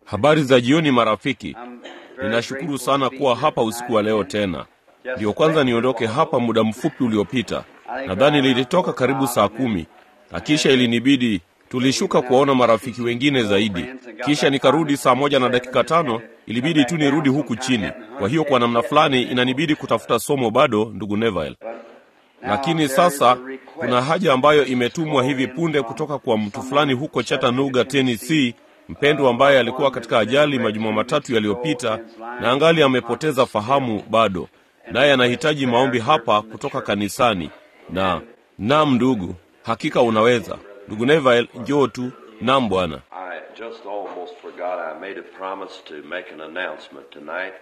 Habari za jioni marafiki. Ninashukuru sana kuwa hapa usiku wa leo tena. Ndiyo kwanza niondoke hapa muda mfupi uliopita, nadhani lilitoka karibu saa kumi, na kisha ilinibidi tulishuka kuwaona marafiki wengine zaidi, kisha nikarudi saa moja na dakika tano. Ilibidi tu nirudi huku chini. Kwa hiyo kwa namna fulani inanibidi kutafuta somo bado, ndugu Neville. Lakini sasa kuna haja ambayo imetumwa hivi punde kutoka kwa mtu fulani huko Chattanooga, Tennessee, mpendwa ambaye alikuwa katika ajali majuma matatu yaliyopita na angali amepoteza fahamu bado, naye anahitaji maombi hapa kutoka kanisani. Na nam, ndugu, hakika unaweza. Ndugu Neville, njoo tu. Nam, bwana. I just almost forgot I made a promise to make an announcement tonight.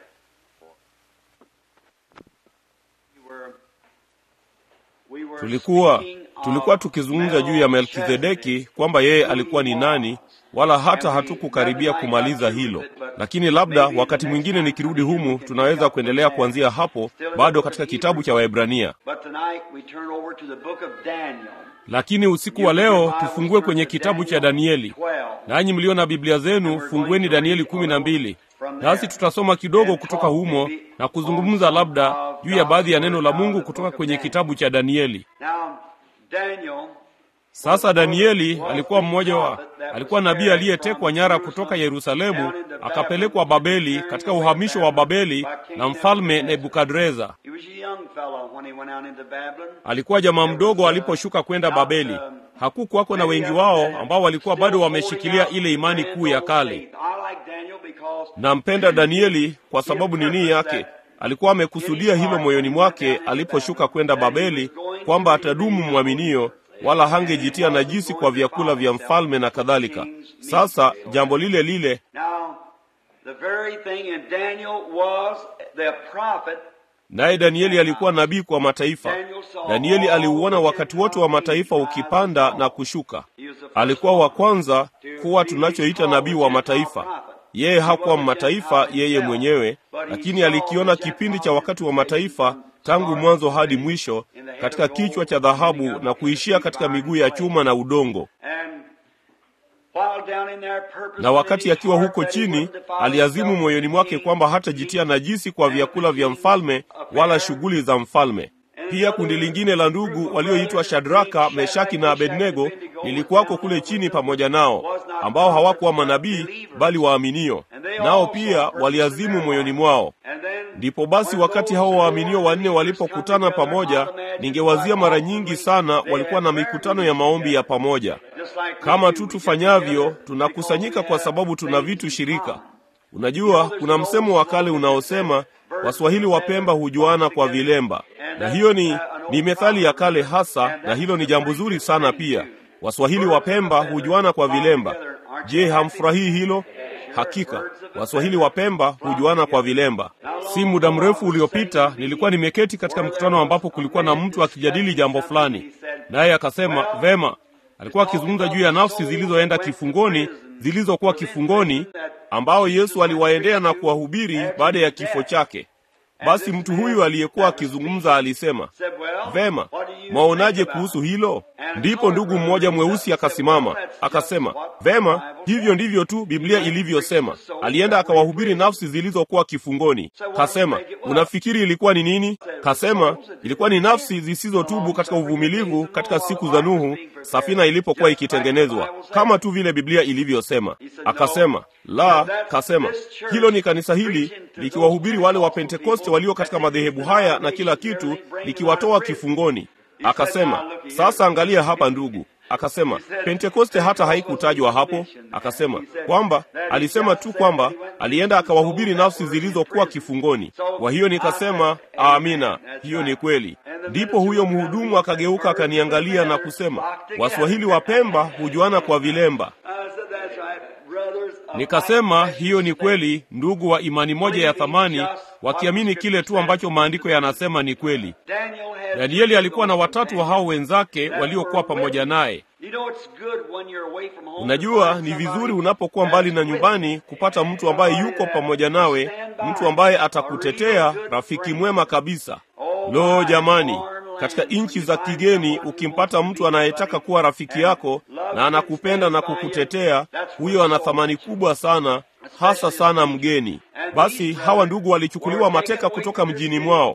Tulikuwa tulikuwa tukizungumza juu ya Melkizedeki kwamba yeye alikuwa ni nani, wala hata hatukukaribia kumaliza hilo, lakini labda wakati mwingine nikirudi humu tunaweza kuendelea kuanzia hapo, bado katika kitabu cha Waebrania. But tonight we turn over to the book of Daniel. Lakini usiku wa leo tufungue kwenye kitabu cha Danieli. 12. Nanyi mlio na Biblia zenu fungueni Danieli kumi na mbili, nasi tutasoma kidogo kutoka humo na kuzungumza labda juu ya baadhi ya neno la Mungu kutoka kwenye kitabu cha Danieli. Now, Daniel Sasa Danieli alikuwa mmoja wa alikuwa nabii aliyetekwa nyara kutoka Yerusalemu akapelekwa Babeli katika uhamisho wa Babeli na mfalme Nebukadreza. he was a young fellow when he went out into Babylon. Alikuwa jamaa mdogo aliposhuka kwenda Babeli. Hakukuwako na wengi wao ambao walikuwa bado wameshikilia ile imani kuu ya kale. I like Daniel because Nampenda Danieli kwa sababu nini yake alikuwa amekusudia hilo moyoni mwake aliposhuka kwenda Babeli, kwamba atadumu mwaminio, wala hangejitia najisi kwa vyakula vya mfalme na kadhalika. Sasa jambo lile lile now the very thing in Daniel was the prophet. naye Danieli alikuwa nabii kwa mataifa. Danieli aliuona wakati wote wa mataifa ukipanda na kushuka. He was the first Alikuwa wa kwanza kuwa tunachoita nabii wa mataifa. Yeye hakuwa mataifa yeye mwenyewe, lakini alikiona kipindi cha wakati wa mataifa tangu mwanzo hadi mwisho, katika kichwa cha dhahabu na kuishia katika miguu ya chuma na udongo. And while down in there purpose Na wakati akiwa huko chini, aliazimu moyoni mwake kwamba hatajitia najisi kwa vyakula vya mfalme wala shughuli za mfalme. Pia kundi lingine la ndugu walioitwa Shadraka, Meshaki na Abednego lilikuwako kule chini pamoja nao, ambao hawakuwa manabii bali waaminio, nao pia waliazimu moyoni mwao. And then Ndipo basi wakati hao waaminio wanne walipokutana pamoja, ningewazia mara nyingi sana walikuwa na mikutano ya maombi ya pamoja. just like we Kama do, tu we get tufanyavyo, together tunakusanyika kwa sababu tuna vitu shirika. common. Unajua, kuna msemo wa kale unaosema Waswahili wa Pemba hujuana kwa vilemba, na hiyo ni ni methali ya kale hasa, na hilo ni jambo zuri sana pia. Waswahili wa Pemba hujuana kwa vilemba. Je, hamfurahii hilo? Hakika Waswahili wa Pemba hujuana kwa vilemba. Si muda mrefu uliopita nilikuwa nimeketi katika mkutano ambapo kulikuwa na mtu akijadili jambo fulani, naye akasema vema, alikuwa akizungumza juu ya nafsi zilizoenda kifungoni, zilizokuwa kifungoni, ambao Yesu aliwaendea na kuwahubiri baada ya kifo chake. Basi mtu huyu aliyekuwa akizungumza alisema, Said, well, vema, what do you mwaonaje think about kuhusu hilo? Ndipo ndugu mmoja mweusi akasimama akasema, vema, hivyo ndivyo tu Biblia ilivyosema. Alienda akawahubiri nafsi zilizokuwa kifungoni. Kasema, unafikiri ilikuwa ni nini? Kasema, ilikuwa ni nafsi zisizotubu katika uvumilivu katika siku za Nuhu, safina ilipokuwa ikitengenezwa, kama tu vile Biblia ilivyosema. Akasema, la, kasema, hilo ni kanisa hili likiwahubiri wale wa Pentekoste walio katika madhehebu haya na kila kitu, likiwatoa kifungoni. Akasema, sasa angalia hapa ndugu. Akasema Pentekoste hata haikutajwa hapo. Akasema kwamba alisema tu kwamba alienda akawahubiri nafsi zilizokuwa kifungoni. Kwa hiyo nikasema amina, hiyo ni kweli. Ndipo huyo mhudumu akageuka akaniangalia na kusema, Waswahili wa Pemba hujuana kwa vilemba. I said, that's right, brothers of Nikasema like hiyo ni kweli, ndugu wa imani moja ya thamani, wakiamini kile tu ambacho maandiko yanasema ni kweli. Daniel had Danieli alikuwa na watatu wa hao wenzake waliokuwa pamoja naye. You know it's good when you're away from home. Unajua, to find ni vizuri somebody unapokuwa mbali na that's with nyumbani you. kupata mtu ambaye yuko pamoja nawe, mtu ambaye atakutetea, rafiki mwema kabisa. Lo, jamani, katika nchi za kigeni ukimpata mtu anayetaka kuwa rafiki yako na anakupenda na kukutetea, huyo ana thamani kubwa sana hasa sana mgeni. Basi hawa ndugu walichukuliwa mateka kutoka mjini mwao,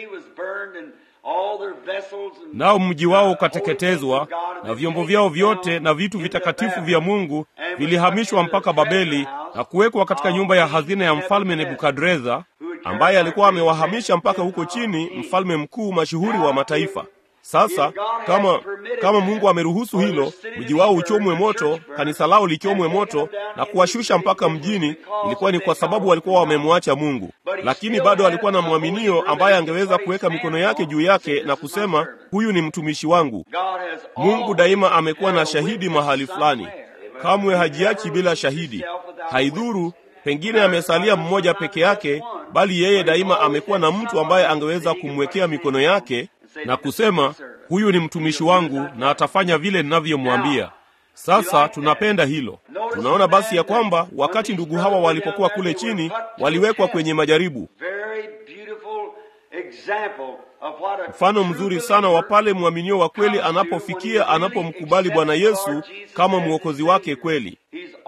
nao mji wao ukateketezwa na vyombo vyao vyote na vitu vitakatifu vya Mungu vilihamishwa mpaka Babeli na kuwekwa katika nyumba ya hazina ya mfalme Nebukadreza, ambaye alikuwa amewahamisha mpaka huko chini, mfalme mkuu mashuhuri wa mataifa. Sasa kama kama Mungu ameruhusu hilo, mji wao uchomwe moto, kanisa lao lichomwe moto na kuwashusha mpaka mjini, ilikuwa ni kwa sababu walikuwa wamemwacha Mungu. Lakini bado alikuwa na mwaminio ambaye angeweza kuweka mikono yake juu yake na kusema, huyu ni mtumishi wangu. Mungu daima amekuwa na shahidi mahali fulani, kamwe hajiachi bila shahidi. Haidhuru pengine amesalia mmoja peke yake, bali yeye daima amekuwa na mtu ambaye angeweza kumwekea mikono yake na kusema huyu ni mtumishi wangu na atafanya vile ninavyomwambia. Sasa tunapenda hilo. Tunaona basi ya kwamba wakati ndugu hawa walipokuwa kule chini, waliwekwa kwenye majaribu. Mfano mzuri sana wa pale mwaminio wa kweli anapofikia, anapomkubali Bwana Yesu kama mwokozi wake kweli.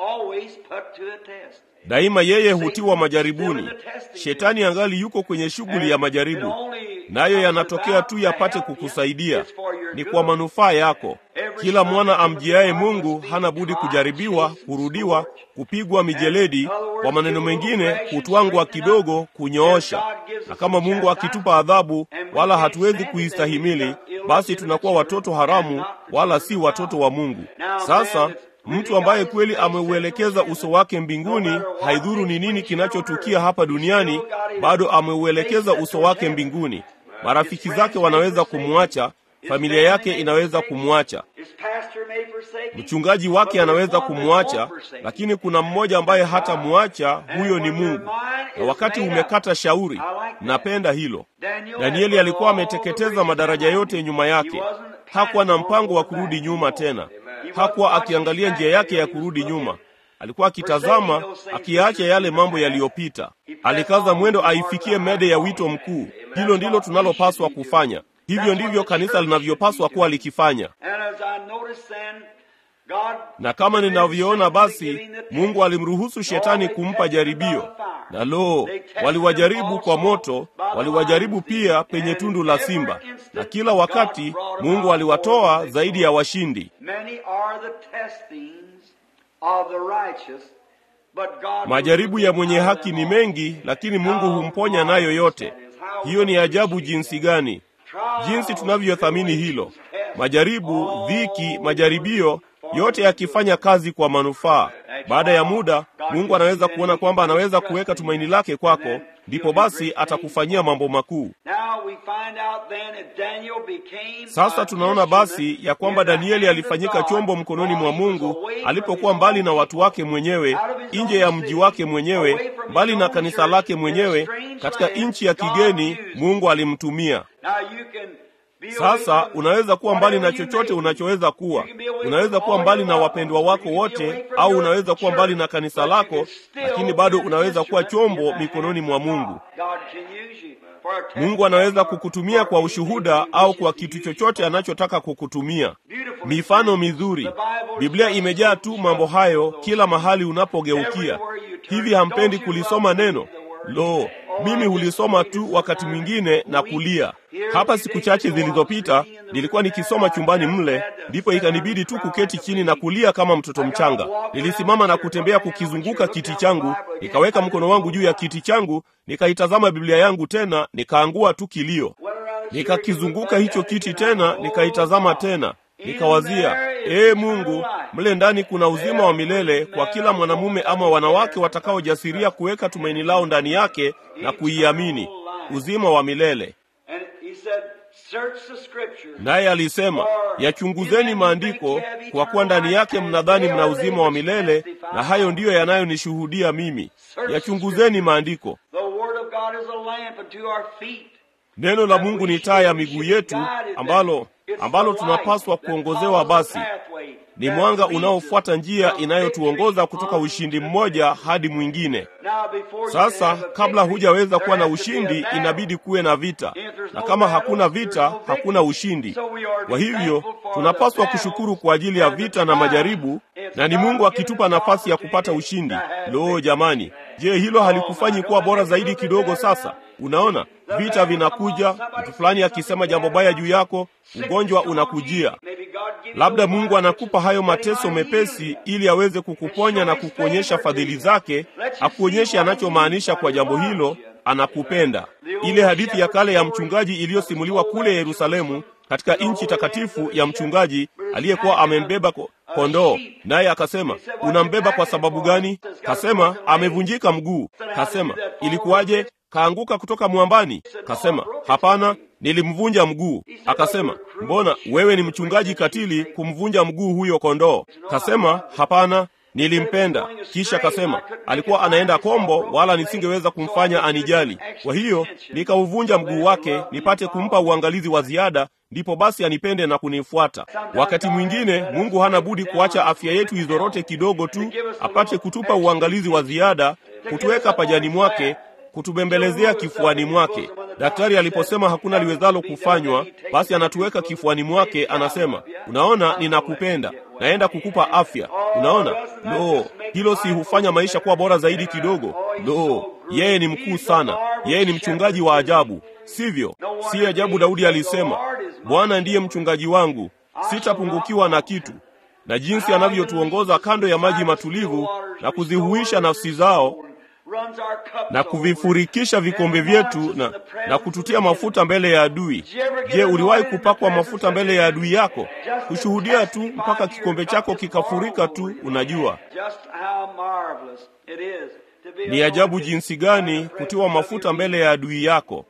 Daima yeye hutiwa majaribuni. Shetani angali yuko kwenye shughuli ya majaribu, nayo yanatokea tu yapate kukusaidia, ni kwa manufaa yako. Kila mwana amjiaye Mungu hana budi kujaribiwa, kurudiwa, kupigwa mijeledi, kwa maneno mengine, kutwangwa kidogo, kunyoosha. Na kama Mungu akitupa adhabu wala hatuwezi kuistahimili, basi tunakuwa watoto haramu, wala si watoto wa Mungu. Sasa mtu ambaye kweli ameuelekeza uso wake mbinguni, haidhuru ni nini kinachotukia hapa duniani, bado ameuelekeza uso wake mbinguni. Marafiki zake wanaweza kumwacha, familia yake inaweza kumwacha, mchungaji wake anaweza kumwacha, lakini kuna mmoja ambaye hatamwacha. Huyo ni Mungu, na wakati umekata shauri. Napenda hilo. Danieli alikuwa ameteketeza madaraja yote nyuma yake, hakuwa na mpango wa kurudi nyuma tena hakuwa akiangalia njia yake ya kurudi nyuma. Alikuwa akitazama, akiyaacha yale mambo yaliyopita. Alikaza mwendo aifikie mede ya wito mkuu. Hilo ndilo tunalopaswa kufanya. Hivyo ndivyo kanisa linavyopaswa kuwa likifanya. Na kama ninavyoona, basi Mungu alimruhusu shetani kumpa jaribio, na lo, waliwajaribu kwa moto, waliwajaribu pia penye tundu la simba, na kila wakati Mungu aliwatoa zaidi ya washindi. Majaribu ya mwenye haki ni mengi, lakini Mungu humponya nayo yote. Hiyo ni ajabu jinsi gani, jinsi tunavyothamini hilo. Majaribu, dhiki, majaribio yote yakifanya kazi kwa manufaa. Baada ya muda, Mungu anaweza kuona kwamba anaweza kuweka tumaini lake kwako, ndipo basi atakufanyia mambo makuu. Sasa tunaona basi ya kwamba Danieli alifanyika chombo mkononi mwa Mungu alipokuwa mbali na watu wake mwenyewe, nje ya mji wake mwenyewe, mbali na kanisa lake mwenyewe, katika nchi ya kigeni. Mungu alimtumia. Sasa unaweza kuwa mbali na chochote unachoweza kuwa. Unaweza kuwa mbali na wapendwa wako wote, au unaweza kuwa mbali na kanisa lako, lakini bado unaweza kuwa chombo mikononi mwa Mungu. Mungu anaweza kukutumia kwa ushuhuda au kwa kitu chochote anachotaka kukutumia. Mifano mizuri, Biblia imejaa tu mambo hayo kila mahali unapogeukia. Hivi hampendi kulisoma neno? Lo, mimi hulisoma tu wakati mwingine na kulia. Hapa siku chache zilizopita nilikuwa nikisoma chumbani mle, ndipo ikanibidi tu kuketi chini na kulia kama mtoto mchanga. Nilisimama na kutembea kukizunguka kiti changu, nikaweka mkono wangu juu ya kiti changu, nikaitazama Biblia yangu tena, nikaangua tu kilio. Nikakizunguka hicho kiti tena, nikaitazama tena, nikawazia, ee Mungu, mle ndani kuna uzima wa milele kwa kila mwanamume ama wanawake watakaojasiria kuweka tumaini lao ndani yake na kuiamini, uzima wa milele. Naye alisema, yachunguzeni maandiko, kwa kuwa ndani yake mnadhani mna uzima wa milele, na hayo ndiyo yanayonishuhudia mimi. Yachunguzeni maandiko. Neno la Mungu ni taa ya miguu yetu, ambalo ambalo tunapaswa kuongozewa. Basi ni mwanga unaofuata njia inayotuongoza kutoka ushindi mmoja hadi mwingine. Sasa kabla hujaweza kuwa na ushindi, inabidi kuwe na vita, na kama hakuna vita, hakuna ushindi. Kwa hivyo tunapaswa kushukuru kwa ajili ya vita na majaribu, na ni Mungu akitupa nafasi ya kupata ushindi. Lo, jamani, je, hilo halikufanyi kuwa bora zaidi kidogo? Sasa unaona vita vinakuja, mtu fulani akisema jambo baya juu yako, ugonjwa unakujia. Labda Mungu anakupa hayo mateso mepesi ili aweze kukuponya na kukuonyesha fadhili zake, akuonyeshe anachomaanisha kwa jambo hilo. Anakupenda. Ile hadithi ya kale ya mchungaji iliyosimuliwa kule Yerusalemu katika nchi takatifu ya mchungaji aliyekuwa amembeba kondoo, naye akasema, unambeba kwa sababu gani? Kasema, amevunjika mguu. Kasema, ilikuwaje? Kaanguka kutoka mwambani? Kasema, hapana, nilimvunja mguu. Akasema, mbona wewe ni mchungaji katili kumvunja mguu huyo kondoo? Kasema, hapana, nilimpenda. Kisha kasema, alikuwa anaenda kombo, wala nisingeweza kumfanya anijali. Kwa hiyo nikauvunja mguu wake nipate kumpa uangalizi wa ziada, ndipo basi anipende na kunifuata. Wakati mwingine Mungu hana budi kuacha afya yetu izorote kidogo tu, apate kutupa uangalizi wa ziada, kutuweka pajani mwake kutubembelezea kifuani mwake. Daktari aliposema hakuna liwezalo kufanywa, basi anatuweka kifuani mwake, anasema, unaona, ninakupenda, naenda kukupa afya. Unaona, lo, hilo si hufanya maisha kuwa bora zaidi kidogo? Lo, yeye ni mkuu sana, yeye ni mchungaji wa ajabu, sivyo? Si ajabu Daudi alisema, Bwana ndiye mchungaji wangu, sitapungukiwa na kitu. Na jinsi anavyotuongoza kando ya maji matulivu na kuzihuisha nafsi zao na kuvifurikisha vikombe vyetu na, na kututia mafuta mbele ya adui. Je, uliwahi kupakwa mafuta mbele ya adui yako? Kushuhudia tu mpaka kikombe chako kikafurika tu. Unajua ni ajabu jinsi gani kutiwa mafuta mbele ya adui yako.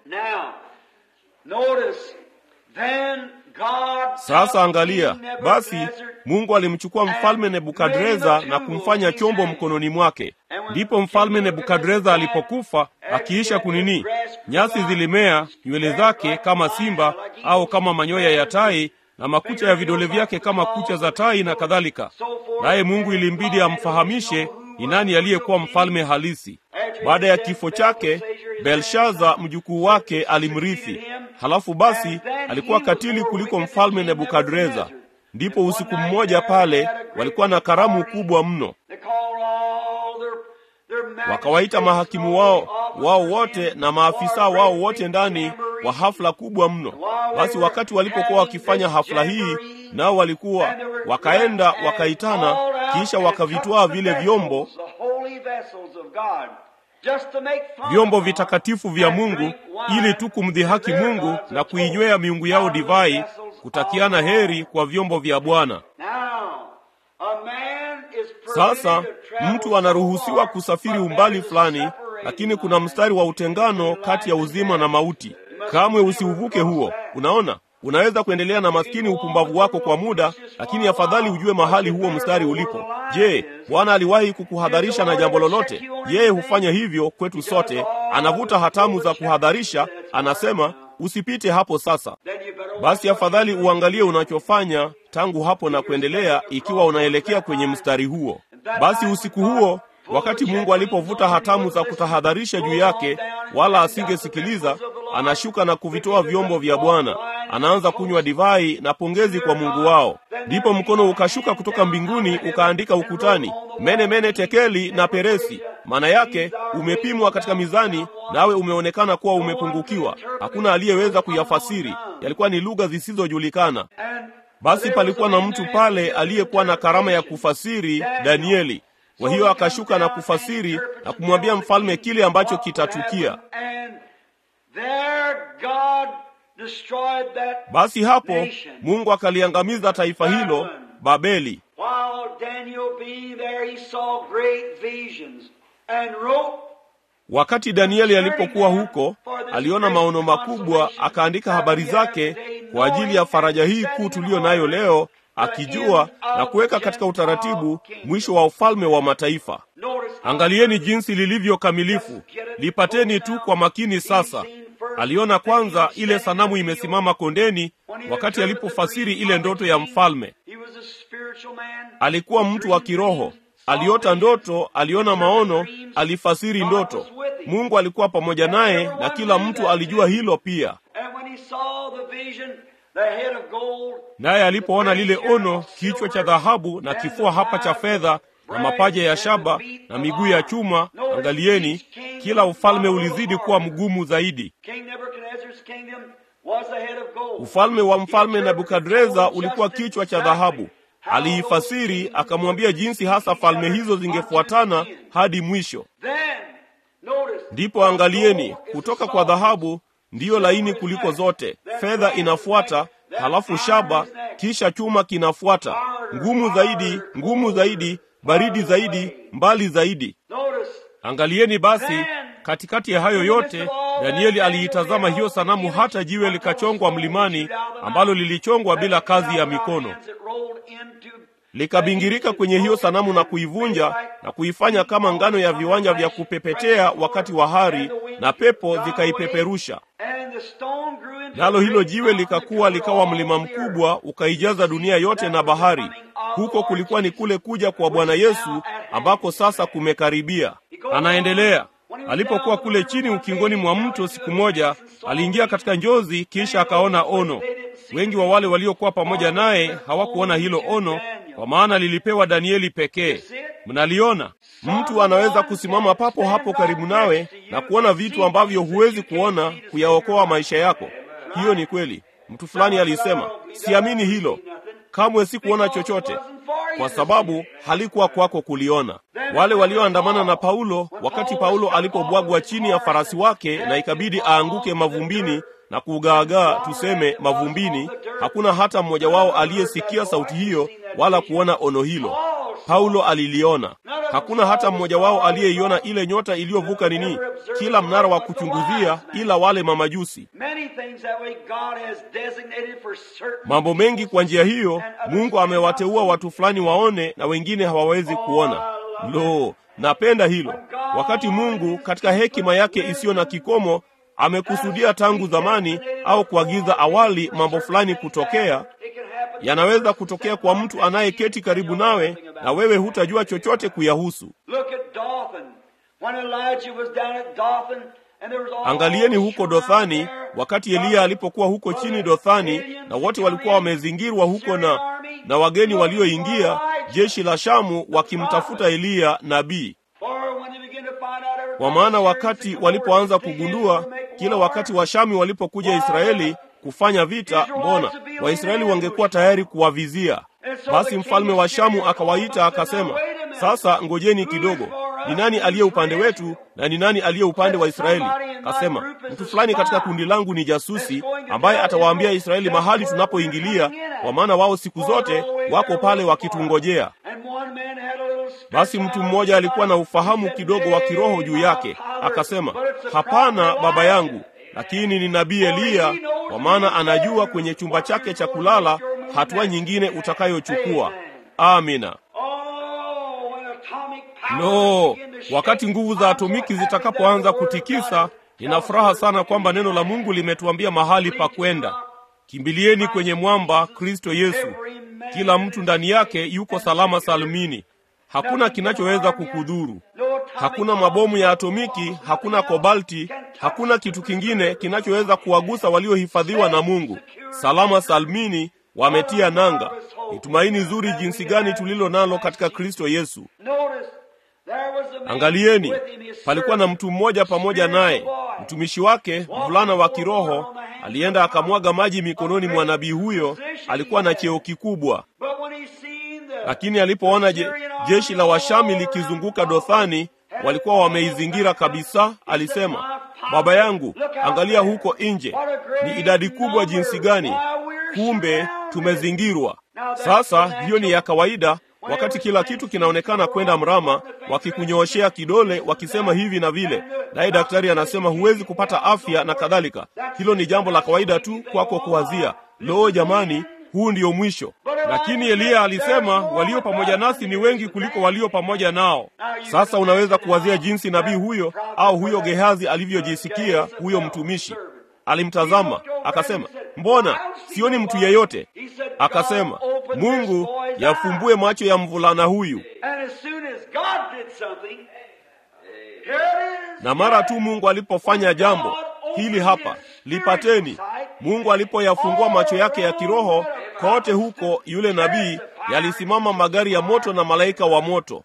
Sasa angalia basi, Mungu alimchukua mfalme Nebukadreza na kumfanya chombo mkononi mwake. Ndipo mfalme Nebukadreza alipokufa, akiisha kunini, nyasi zilimea nywele zake kama simba au kama manyoya ya tai, na makucha ya vidole vyake kama kucha za tai na kadhalika. Naye Mungu ilimbidi amfahamishe ni nani aliyekuwa mfalme halisi. Baada ya kifo chake, Belshaza mjukuu wake alimrithi. Halafu basi alikuwa katili kuliko mfalme Nebukadreza. Ndipo usiku mmoja pale walikuwa na karamu kubwa mno, wakawaita mahakimu wao wao wote na maafisa wao wote ndani wa hafla kubwa mno. Basi wakati walipokuwa wakifanya hafla hii, nao walikuwa wakaenda wakaitana, kisha wakavitwaa vile vyombo vyombo vitakatifu vya Mungu ili tu kumdhihaki Mungu na kuinywea miungu yao divai, kutakiana heri kwa vyombo vya Bwana. Sasa mtu anaruhusiwa kusafiri umbali fulani, lakini kuna mstari wa utengano kati ya uzima na mauti. Kamwe usiuvuke huo. Unaona, unaweza kuendelea na maskini upumbavu wako kwa muda, lakini afadhali ujue mahali huo mstari ulipo. Je, Bwana aliwahi kukuhadharisha na jambo lolote? Yeye hufanya hivyo kwetu sote, anavuta hatamu za kuhadharisha, anasema usipite hapo. Sasa basi, afadhali uangalie unachofanya tangu hapo na kuendelea, ikiwa unaelekea kwenye mstari huo. Basi usiku huo wakati Mungu alipovuta hatamu za kutahadharisha juu yake, wala asingesikiliza, anashuka na kuvitoa vyombo vya Bwana, anaanza kunywa divai na pongezi kwa Mungu wao. Ndipo mkono ukashuka kutoka mbinguni ukaandika ukutani, mene mene tekeli na peresi, maana yake umepimwa katika mizani, nawe umeonekana kuwa umepungukiwa. Hakuna aliyeweza kuyafasiri, yalikuwa ni lugha zisizojulikana. Basi palikuwa na mtu pale aliyekuwa na karama ya kufasiri, Danieli. Kwa hiyo akashuka na kufasiri na kumwambia mfalme kile ambacho kitatukia. Basi hapo Mungu akaliangamiza taifa hilo Babeli. Wakati Danieli alipokuwa huko, aliona maono makubwa, akaandika habari zake kwa ajili ya faraja hii kuu tuliyo nayo leo akijua na kuweka katika utaratibu mwisho wa ufalme wa mataifa. Angalieni jinsi lilivyo kamilifu, lipateni tu kwa makini. Sasa aliona kwanza ile sanamu imesimama kondeni, wakati alipofasiri ile ndoto ya mfalme. Alikuwa mtu wa kiroho, aliota ndoto, aliona maono, alifasiri ndoto. Mungu alikuwa pamoja naye, na kila mtu alijua hilo pia. the head of gold, naye alipoona lile ono, kichwa cha dhahabu na kifua hapa cha fedha na mapaja ya shaba na miguu ya chuma, angalieni, kila ufalme ulizidi kuwa mgumu zaidi. King Nebuchadnezzar's kingdom was the head of gold. Ufalme wa mfalme Nebukadreza ulikuwa kichwa cha dhahabu. Aliifasiri akamwambia jinsi hasa falme hizo zingefuatana hadi mwisho. Then, notice, Ndipo angalieni, kutoka kwa dhahabu ndiyo laini kuliko zote, fedha inafuata, halafu shaba, kisha chuma kinafuata, ngumu zaidi, ngumu zaidi, baridi zaidi, mbali zaidi. notice, Angalieni basi, katikati ya hayo yote, Danieli aliitazama hiyo sanamu, hata jiwe likachongwa mlimani, ambalo lilichongwa bila kazi ya mikono, likabingirika kwenye hiyo sanamu na kuivunja na kuifanya kama ngano ya viwanja vya kupepetea wakati wa hari, na pepo zikaipeperusha. Nalo hilo jiwe likakuwa likawa mlima mkubwa, ukaijaza dunia yote na bahari. Huko kulikuwa ni kule kuja kwa Bwana Yesu ambako sasa kumekaribia. Anaendelea. Alipokuwa kule chini ukingoni mwa mto siku moja, aliingia katika njozi, kisha akaona ono. Wengi wa wale waliokuwa pamoja naye hawakuona hilo ono, kwa maana lilipewa Danieli pekee. Mnaliona? Mtu anaweza kusimama papo hapo karibu nawe na kuona vitu ambavyo huwezi kuona, kuyaokoa maisha yako. Hiyo ni kweli. Mtu fulani alisema, siamini hilo kamwe, sikuona chochote kwa sababu halikuwa kwako kuliona. Wale walioandamana na Paulo wakati Paulo alipobwagwa chini ya farasi wake na ikabidi aanguke mavumbini na kugaagaa, tuseme mavumbini, hakuna hata mmoja wao aliyesikia sauti hiyo wala kuona ono hilo. Paulo aliliona. Hakuna hata mmoja wao aliyeiona ile nyota iliyovuka nini, kila mnara wa kuchunguzia, ila wale mamajusi. Mambo mengi kwa njia hiyo Mungu amewateua watu fulani waone na wengine hawawezi kuona. Lo, napenda hilo. Wakati Mungu katika hekima yake isiyo na kikomo amekusudia tangu zamani au kuagiza awali mambo fulani kutokea, yanaweza kutokea kwa mtu anayeketi karibu nawe na wewe hutajua chochote kuyahusu. Angalieni huko Dothani, wakati Eliya alipokuwa huko chini Dothani, na wote walikuwa wamezingirwa huko na na wageni walioingia, jeshi la Shamu wakimtafuta Eliya nabii. Kwa maana wakati walipoanza kugundua, kila wakati Washami walipokuja Israeli kufanya vita, mbona Waisraeli wangekuwa tayari kuwavizia. Basi mfalme wa Shamu akawaita akasema, sasa ngojeni kidogo, ni nani aliye upande wetu na ni nani aliye upande wa Israeli? Kasema, mtu fulani katika kundi langu ni jasusi ambaye atawaambia Israeli mahali tunapoingilia, kwa maana wao siku zote wako pale wakitungojea. Basi mtu mmoja alikuwa na ufahamu kidogo wa kiroho juu yake, akasema, hapana baba yangu, lakini ni nabii Eliya, kwa maana anajua kwenye chumba chake cha kulala hatua nyingine utakayochukua. Amina. No, wakati nguvu za atomiki zitakapoanza kutikisa, nina furaha sana kwamba neno la Mungu limetuambia mahali pa kwenda. Kimbilieni kwenye mwamba Kristo Yesu. Kila mtu ndani yake yuko salama salmini. Hakuna kinachoweza kukudhuru. Hakuna mabomu ya atomiki, hakuna kobalti, hakuna kitu kingine kinachoweza kuwagusa waliohifadhiwa na Mungu. Salama salmini, wametia nanga. Ni tumaini zuri jinsi gani tulilo nalo katika Kristo Yesu. Angalieni, palikuwa na mtu mmoja pamoja naye, mtumishi wake, mvulana wa kiroho, alienda akamwaga maji mikononi mwa nabii huyo. Alikuwa na cheo kikubwa, lakini alipoona je, jeshi la Washami likizunguka Dothani, walikuwa wameizingira kabisa, alisema, baba yangu, angalia huko nje, ni idadi kubwa jinsi gani! Kumbe tumezingirwa. Sasa hiyo ni ya kawaida wakati kila kitu kinaonekana kwenda mrama, wakikunyooshea kidole wakisema hivi na vile, naye daktari anasema huwezi kupata afya na kadhalika. Hilo ni jambo la kawaida tu kwako kuwazia, loo jamani, huu ndiyo mwisho. Lakini Eliya alisema walio pamoja nasi ni wengi kuliko walio pamoja nao. Sasa unaweza kuwazia jinsi nabii huyo au huyo Gehazi alivyojisikia. Huyo mtumishi alimtazama akasema, mbona sioni mtu yeyote? Akasema, Mungu yafumbue macho ya mvulana huyu. Na mara tu Mungu alipofanya jambo hili hapa lipateni. Mungu alipoyafungua macho yake ya kiroho, kote huko yule nabii yalisimama magari ya moto na malaika wa moto.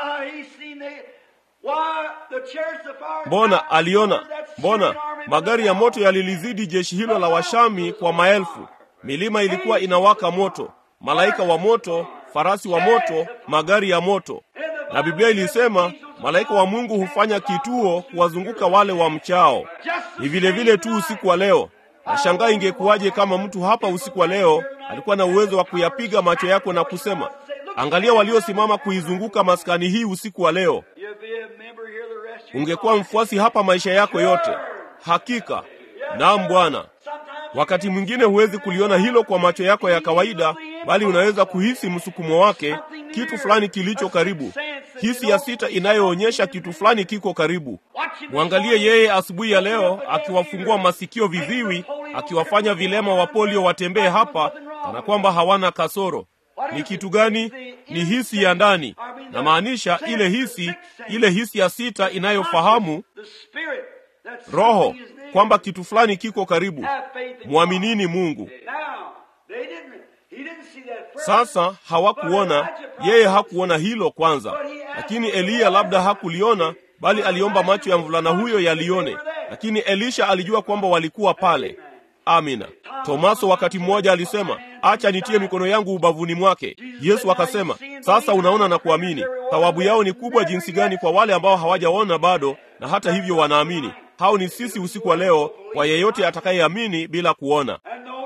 Mbona aliona, mbona magari ya moto yalilizidi jeshi hilo la Washami kwa maelfu. Milima ilikuwa inawaka moto, malaika wa moto, farasi wa moto, magari ya moto. Na Biblia ilisema malaika wa Mungu hufanya kituo kuwazunguka wale wa mchao. Ni vile vile tu usiku wa leo. Nashangaa ingekuwaje kama mtu hapa usiku wa leo alikuwa na uwezo wa kuyapiga macho yako na kusema, angalia waliosimama kuizunguka maskani hii usiku wa leo. Ungekuwa mfuasi hapa maisha yako yote. Hakika, naam Bwana. Wakati mwingine huwezi kuliona hilo kwa macho yako ya kawaida, bali unaweza kuhisi msukumo wake, kitu fulani kilicho karibu, hisi ya sita inayoonyesha kitu fulani kiko karibu. Mwangalie yeye asubuhi ya leo akiwafungua masikio viziwi, akiwafanya vilema wa polio watembee hapa kana kwamba hawana kasoro. Ni kitu gani? Ni hisi ya ndani, na maanisha ile hisi, ile hisi ya sita inayofahamu roho kwamba kitu fulani kiko karibu. Mwaminini Mungu. Sasa hawakuona, yeye hakuona hilo kwanza, lakini Eliya labda hakuliona, bali aliomba macho ya mvulana huyo yalione, lakini Elisha alijua kwamba walikuwa pale. Amina. Tomaso wakati mmoja alisema, acha nitie mikono yangu ubavuni mwake. Yesu akasema, sasa unaona na kuamini. Thawabu yao ni kubwa jinsi gani kwa wale ambao hawajaona bado na hata hivyo wanaamini. Hao ni sisi usiku wa leo, kwa yeyote atakayeamini bila kuona.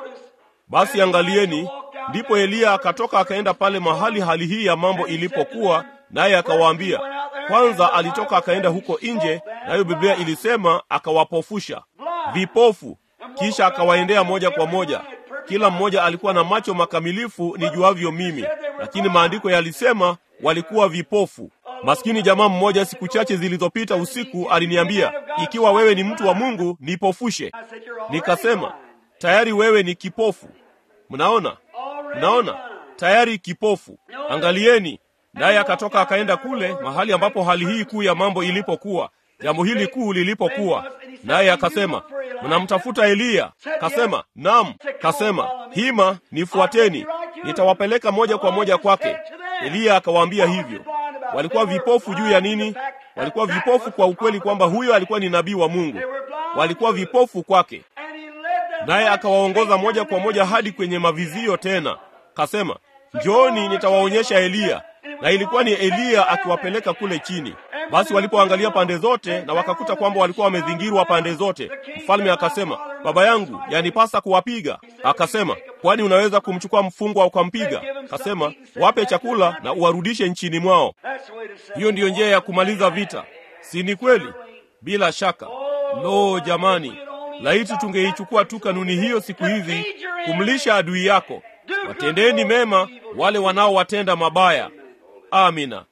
Basi angalieni, ndipo Eliya akatoka akaenda pale mahali hali hii ya mambo ilipokuwa, naye akawaambia. Kwanza alitoka akaenda huko nje, nayo Biblia ilisema akawapofusha vipofu, kisha akawaendea moja kwa moja. Kila mmoja alikuwa na macho makamilifu nijuavyo mimi, lakini maandiko yalisema walikuwa vipofu. Maskini jamaa mmoja siku chache zilizopita usiku aliniambia, ikiwa wewe ni mtu wa Mungu nipofushe. Nikasema, tayari wewe ni kipofu. Mnaona, mnaona, tayari kipofu. Angalieni. Naye akatoka akaenda kule mahali ambapo hali hii kuu ya mambo ilipokuwa, jambo hili kuu lilipokuwa, naye akasema, mnamtafuta Eliya? Kasema, naam. Kasema, hima, nifuateni, nitawapeleka moja kwa moja kwake. Eliya akawaambia hivyo. Walikuwa vipofu juu ya nini? Walikuwa vipofu kwa ukweli kwamba huyo alikuwa ni nabii wa Mungu. Walikuwa vipofu kwake, naye akawaongoza moja kwa moja hadi kwenye mavizio tena. Kasema, njooni, nitawaonyesha Eliya. Na ilikuwa ni Eliya akiwapeleka kule chini. Basi walipoangalia pande zote na wakakuta kwamba walikuwa wamezingirwa pande zote, mfalme akasema, baba yangu, yanipasa kuwapiga. Akasema, kwani unaweza kumchukua mfungwa ukampiga? Akasema, wape chakula na uwarudishe nchini mwao. Hiyo ndiyo njia ya kumaliza vita, si ni kweli? Bila shaka. Lo, jamani, laiti tungeichukua tu kanuni hiyo siku hizi, kumlisha adui yako. Watendeni mema wale wanaowatenda mabaya. Amina.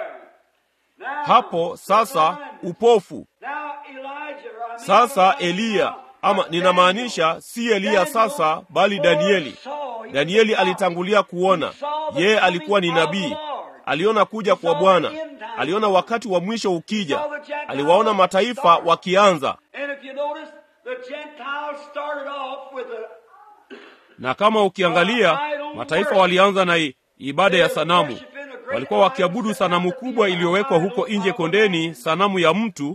Hapo sasa upofu. Sasa Eliya, ama ninamaanisha si Eliya sasa, bali Danieli. Danieli alitangulia kuona, yeye alikuwa ni nabii. Aliona kuja kwa Bwana, aliona wakati wa mwisho ukija, aliwaona mataifa wakianza. Na kama ukiangalia, mataifa walianza na ibada ya sanamu walikuwa wakiabudu sanamu kubwa iliyowekwa huko nje kondeni, sanamu ya mtu.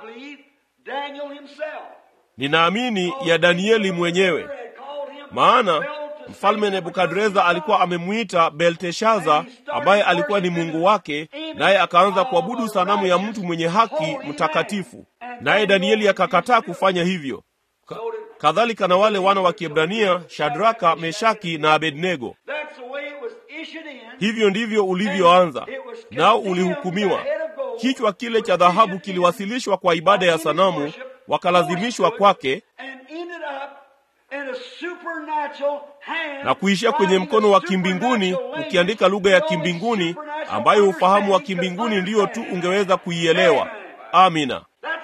Ninaamini ya Danieli mwenyewe, maana mfalme Nebukadreza alikuwa amemwita Belteshaza, ambaye alikuwa ni mungu wake, naye akaanza kuabudu sanamu ya mtu mwenye haki mtakatifu, naye Danieli akakataa kufanya hivyo. Ka kadhalika na wale wana wa Kiebrania, Shadraka, Meshaki na Abednego. Hivyo ndivyo ulivyoanza, nao ulihukumiwa. Kichwa kile cha dhahabu kiliwasilishwa kwa ibada ya sanamu, wakalazimishwa kwake na kuishia kwenye mkono wa kimbinguni, ukiandika lugha ya kimbinguni ambayo ufahamu wa kimbinguni ndiyo tu ungeweza kuielewa. Amina.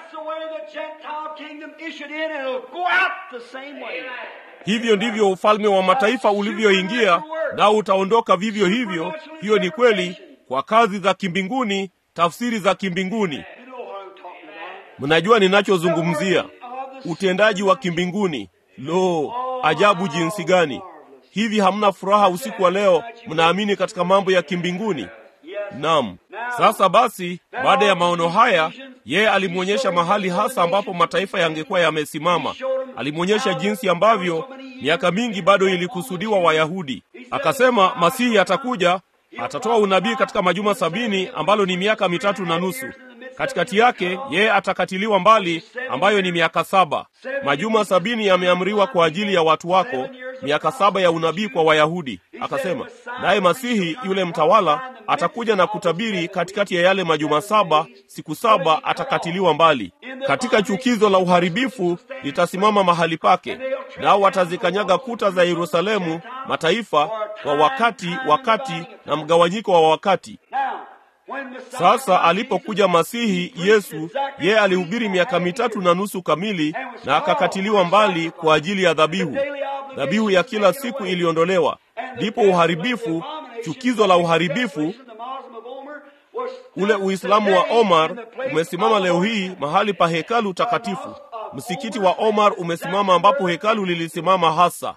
Hivyo ndivyo ufalme wa mataifa ulivyoingia, nao utaondoka vivyo hivyo. Hiyo ni kweli kwa kazi za kimbinguni, tafsiri za kimbinguni. Mnajua ninachozungumzia. utendaji wa kimbinguni. Lo, ajabu jinsi gani! Hivi hamna furaha usiku wa leo? Mnaamini katika mambo ya kimbinguni? Naam. Sasa basi, baada ya maono haya, yeye alimwonyesha mahali hasa ambapo mataifa yangekuwa yamesimama. Alimwonyesha jinsi ambavyo miaka mingi bado ilikusudiwa Wayahudi. Akasema Masihi atakuja, atatoa unabii katika majuma sabini, ambalo ni miaka mitatu na nusu. Katikati yake yeye atakatiliwa mbali, ambayo ni miaka saba. Majuma sabini yameamriwa kwa ajili ya watu wako, miaka saba ya unabii kwa Wayahudi. Akasema naye Masihi yule mtawala atakuja na kutabiri katikati ya yale majuma saba, siku saba atakatiliwa mbali. Katika chukizo la uharibifu litasimama mahali pake, nao watazikanyaga kuta za Yerusalemu mataifa kwa wakati, wakati na mgawanyiko wa wakati. Sasa alipokuja Masihi Yesu, yeye alihubiri miaka mitatu na nusu kamili, na akakatiliwa mbali kwa ajili ya dhabihu. Dhabihu ya kila siku iliondolewa, ndipo uharibifu, chukizo la uharibifu, ule Uislamu wa Omar umesimama leo hii mahali pa hekalu takatifu. Msikiti wa Omar umesimama ambapo hekalu lilisimama hasa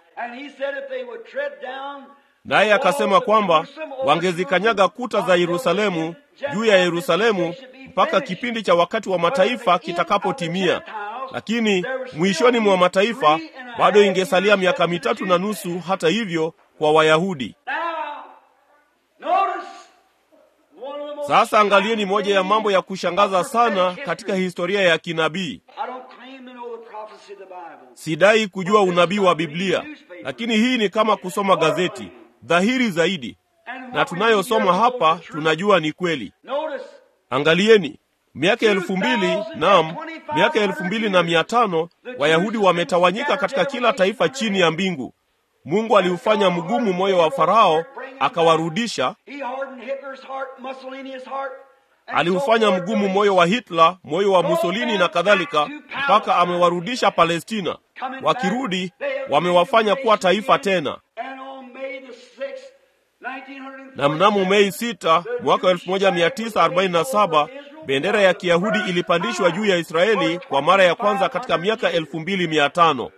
naye akasema kwamba wangezikanyaga kuta za Yerusalemu juu ya Yerusalemu mpaka kipindi cha wakati wa mataifa kitakapotimia. Lakini mwishoni mwa mataifa bado ingesalia miaka mitatu na nusu, hata hivyo, kwa Wayahudi. Sasa angalieni moja ya mambo ya kushangaza sana katika historia ya kinabii. Sidai kujua unabii wa Biblia, lakini hii ni kama kusoma gazeti dhahiri zaidi, na tunayosoma hapa tunajua ni kweli. Angalieni miaka elfu mbili naam, miaka elfu mbili na mia tano Wayahudi wametawanyika katika kila taifa chini ya mbingu. Mungu aliufanya mgumu moyo wa Farao, akawarudisha. Aliufanya mgumu moyo wa Hitler, moyo wa Mussolini na kadhalika, mpaka amewarudisha Palestina. Wakirudi wamewafanya kuwa taifa tena na mnamo Mei sita mwaka 1947 bendera ya Kiyahudi ilipandishwa juu ya Israeli kwa mara ya kwanza katika miaka 2500.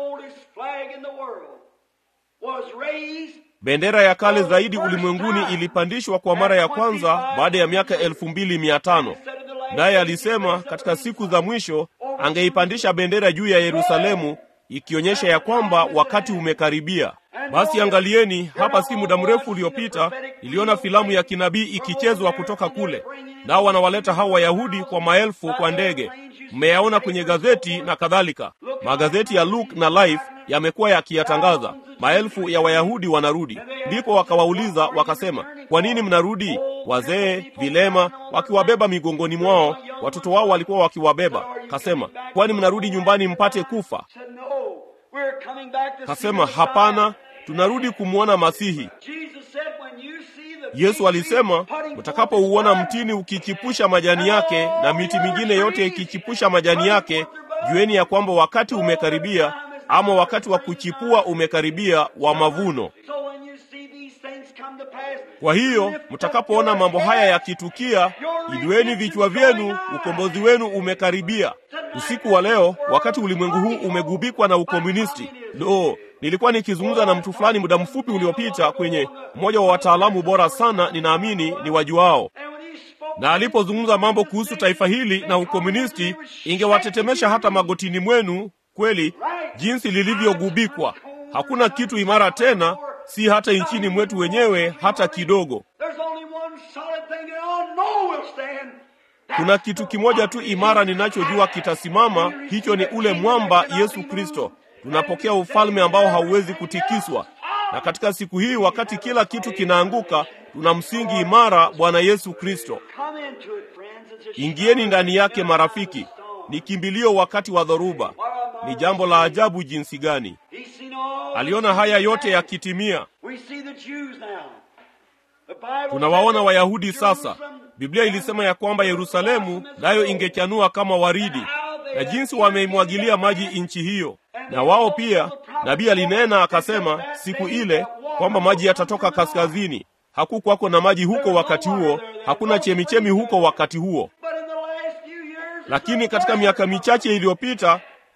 Bendera ya kale zaidi ulimwenguni ilipandishwa kwa mara ya kwanza baada ya miaka 2500. Naye alisema katika siku za mwisho angeipandisha bendera juu ya Yerusalemu, ikionyesha ya kwamba wakati umekaribia. Basi angalieni hapa, si muda mrefu uliopita niliona filamu ya kinabii ikichezwa kutoka kule, nao wanawaleta hao Wayahudi kwa maelfu kwa ndege. Mmeyaona kwenye gazeti na kadhalika. Magazeti ya Look na Life yamekuwa yakiyatangaza. Maelfu ya Wayahudi wanarudi. Ndipo wakawauliza wakasema, kwa nini mnarudi? Wazee, vilema, wakiwabeba migongoni mwao, watoto wao walikuwa wakiwabeba. Kasema, kwani mnarudi nyumbani mpate kufa? Kasema, hapana, tunarudi kumwona Masihi. Yesu alisema, mtakapouona mtini ukichipusha majani yake na miti mingine yote ikichipusha majani yake, jueni ya kwamba wakati umekaribia, ama wakati wa kuchipua umekaribia wa mavuno. Kwa hiyo mtakapoona mambo haya yakitukia, inueni vichwa vyenu, ukombozi wenu umekaribia. Usiku wa leo, wakati ulimwengu huu umegubikwa na ukomunisti, lo, nilikuwa nikizungumza na mtu fulani muda mfupi uliopita kwenye mmoja wa wataalamu bora sana, ninaamini ni wajuao, na alipozungumza mambo kuhusu taifa hili na ukomunisti, ingewatetemesha hata magotini mwenu. Kweli jinsi lilivyogubikwa, hakuna kitu imara tena, si hata nchini mwetu wenyewe hata kidogo. Kuna kitu kimoja tu imara ninachojua kitasimama, hicho ni ule mwamba Yesu Kristo. Tunapokea ufalme ambao hauwezi kutikiswa, na katika siku hii, wakati kila kitu kinaanguka, tuna msingi imara, Bwana Yesu Kristo. Ingieni ndani yake, marafiki. Ni kimbilio wakati wa dhoruba. Ni jambo la ajabu jinsi gani aliona haya yote yakitimia. Tunawaona Wayahudi sasa. Biblia ilisema ya kwamba Yerusalemu nayo ingechanua kama waridi, na jinsi wameimwagilia maji nchi hiyo. Na wao pia, nabii alinena akasema siku ile kwamba maji yatatoka kaskazini. Hakukwako na maji huko wakati huo, hakuna chemichemi huko wakati huo, lakini katika miaka michache iliyopita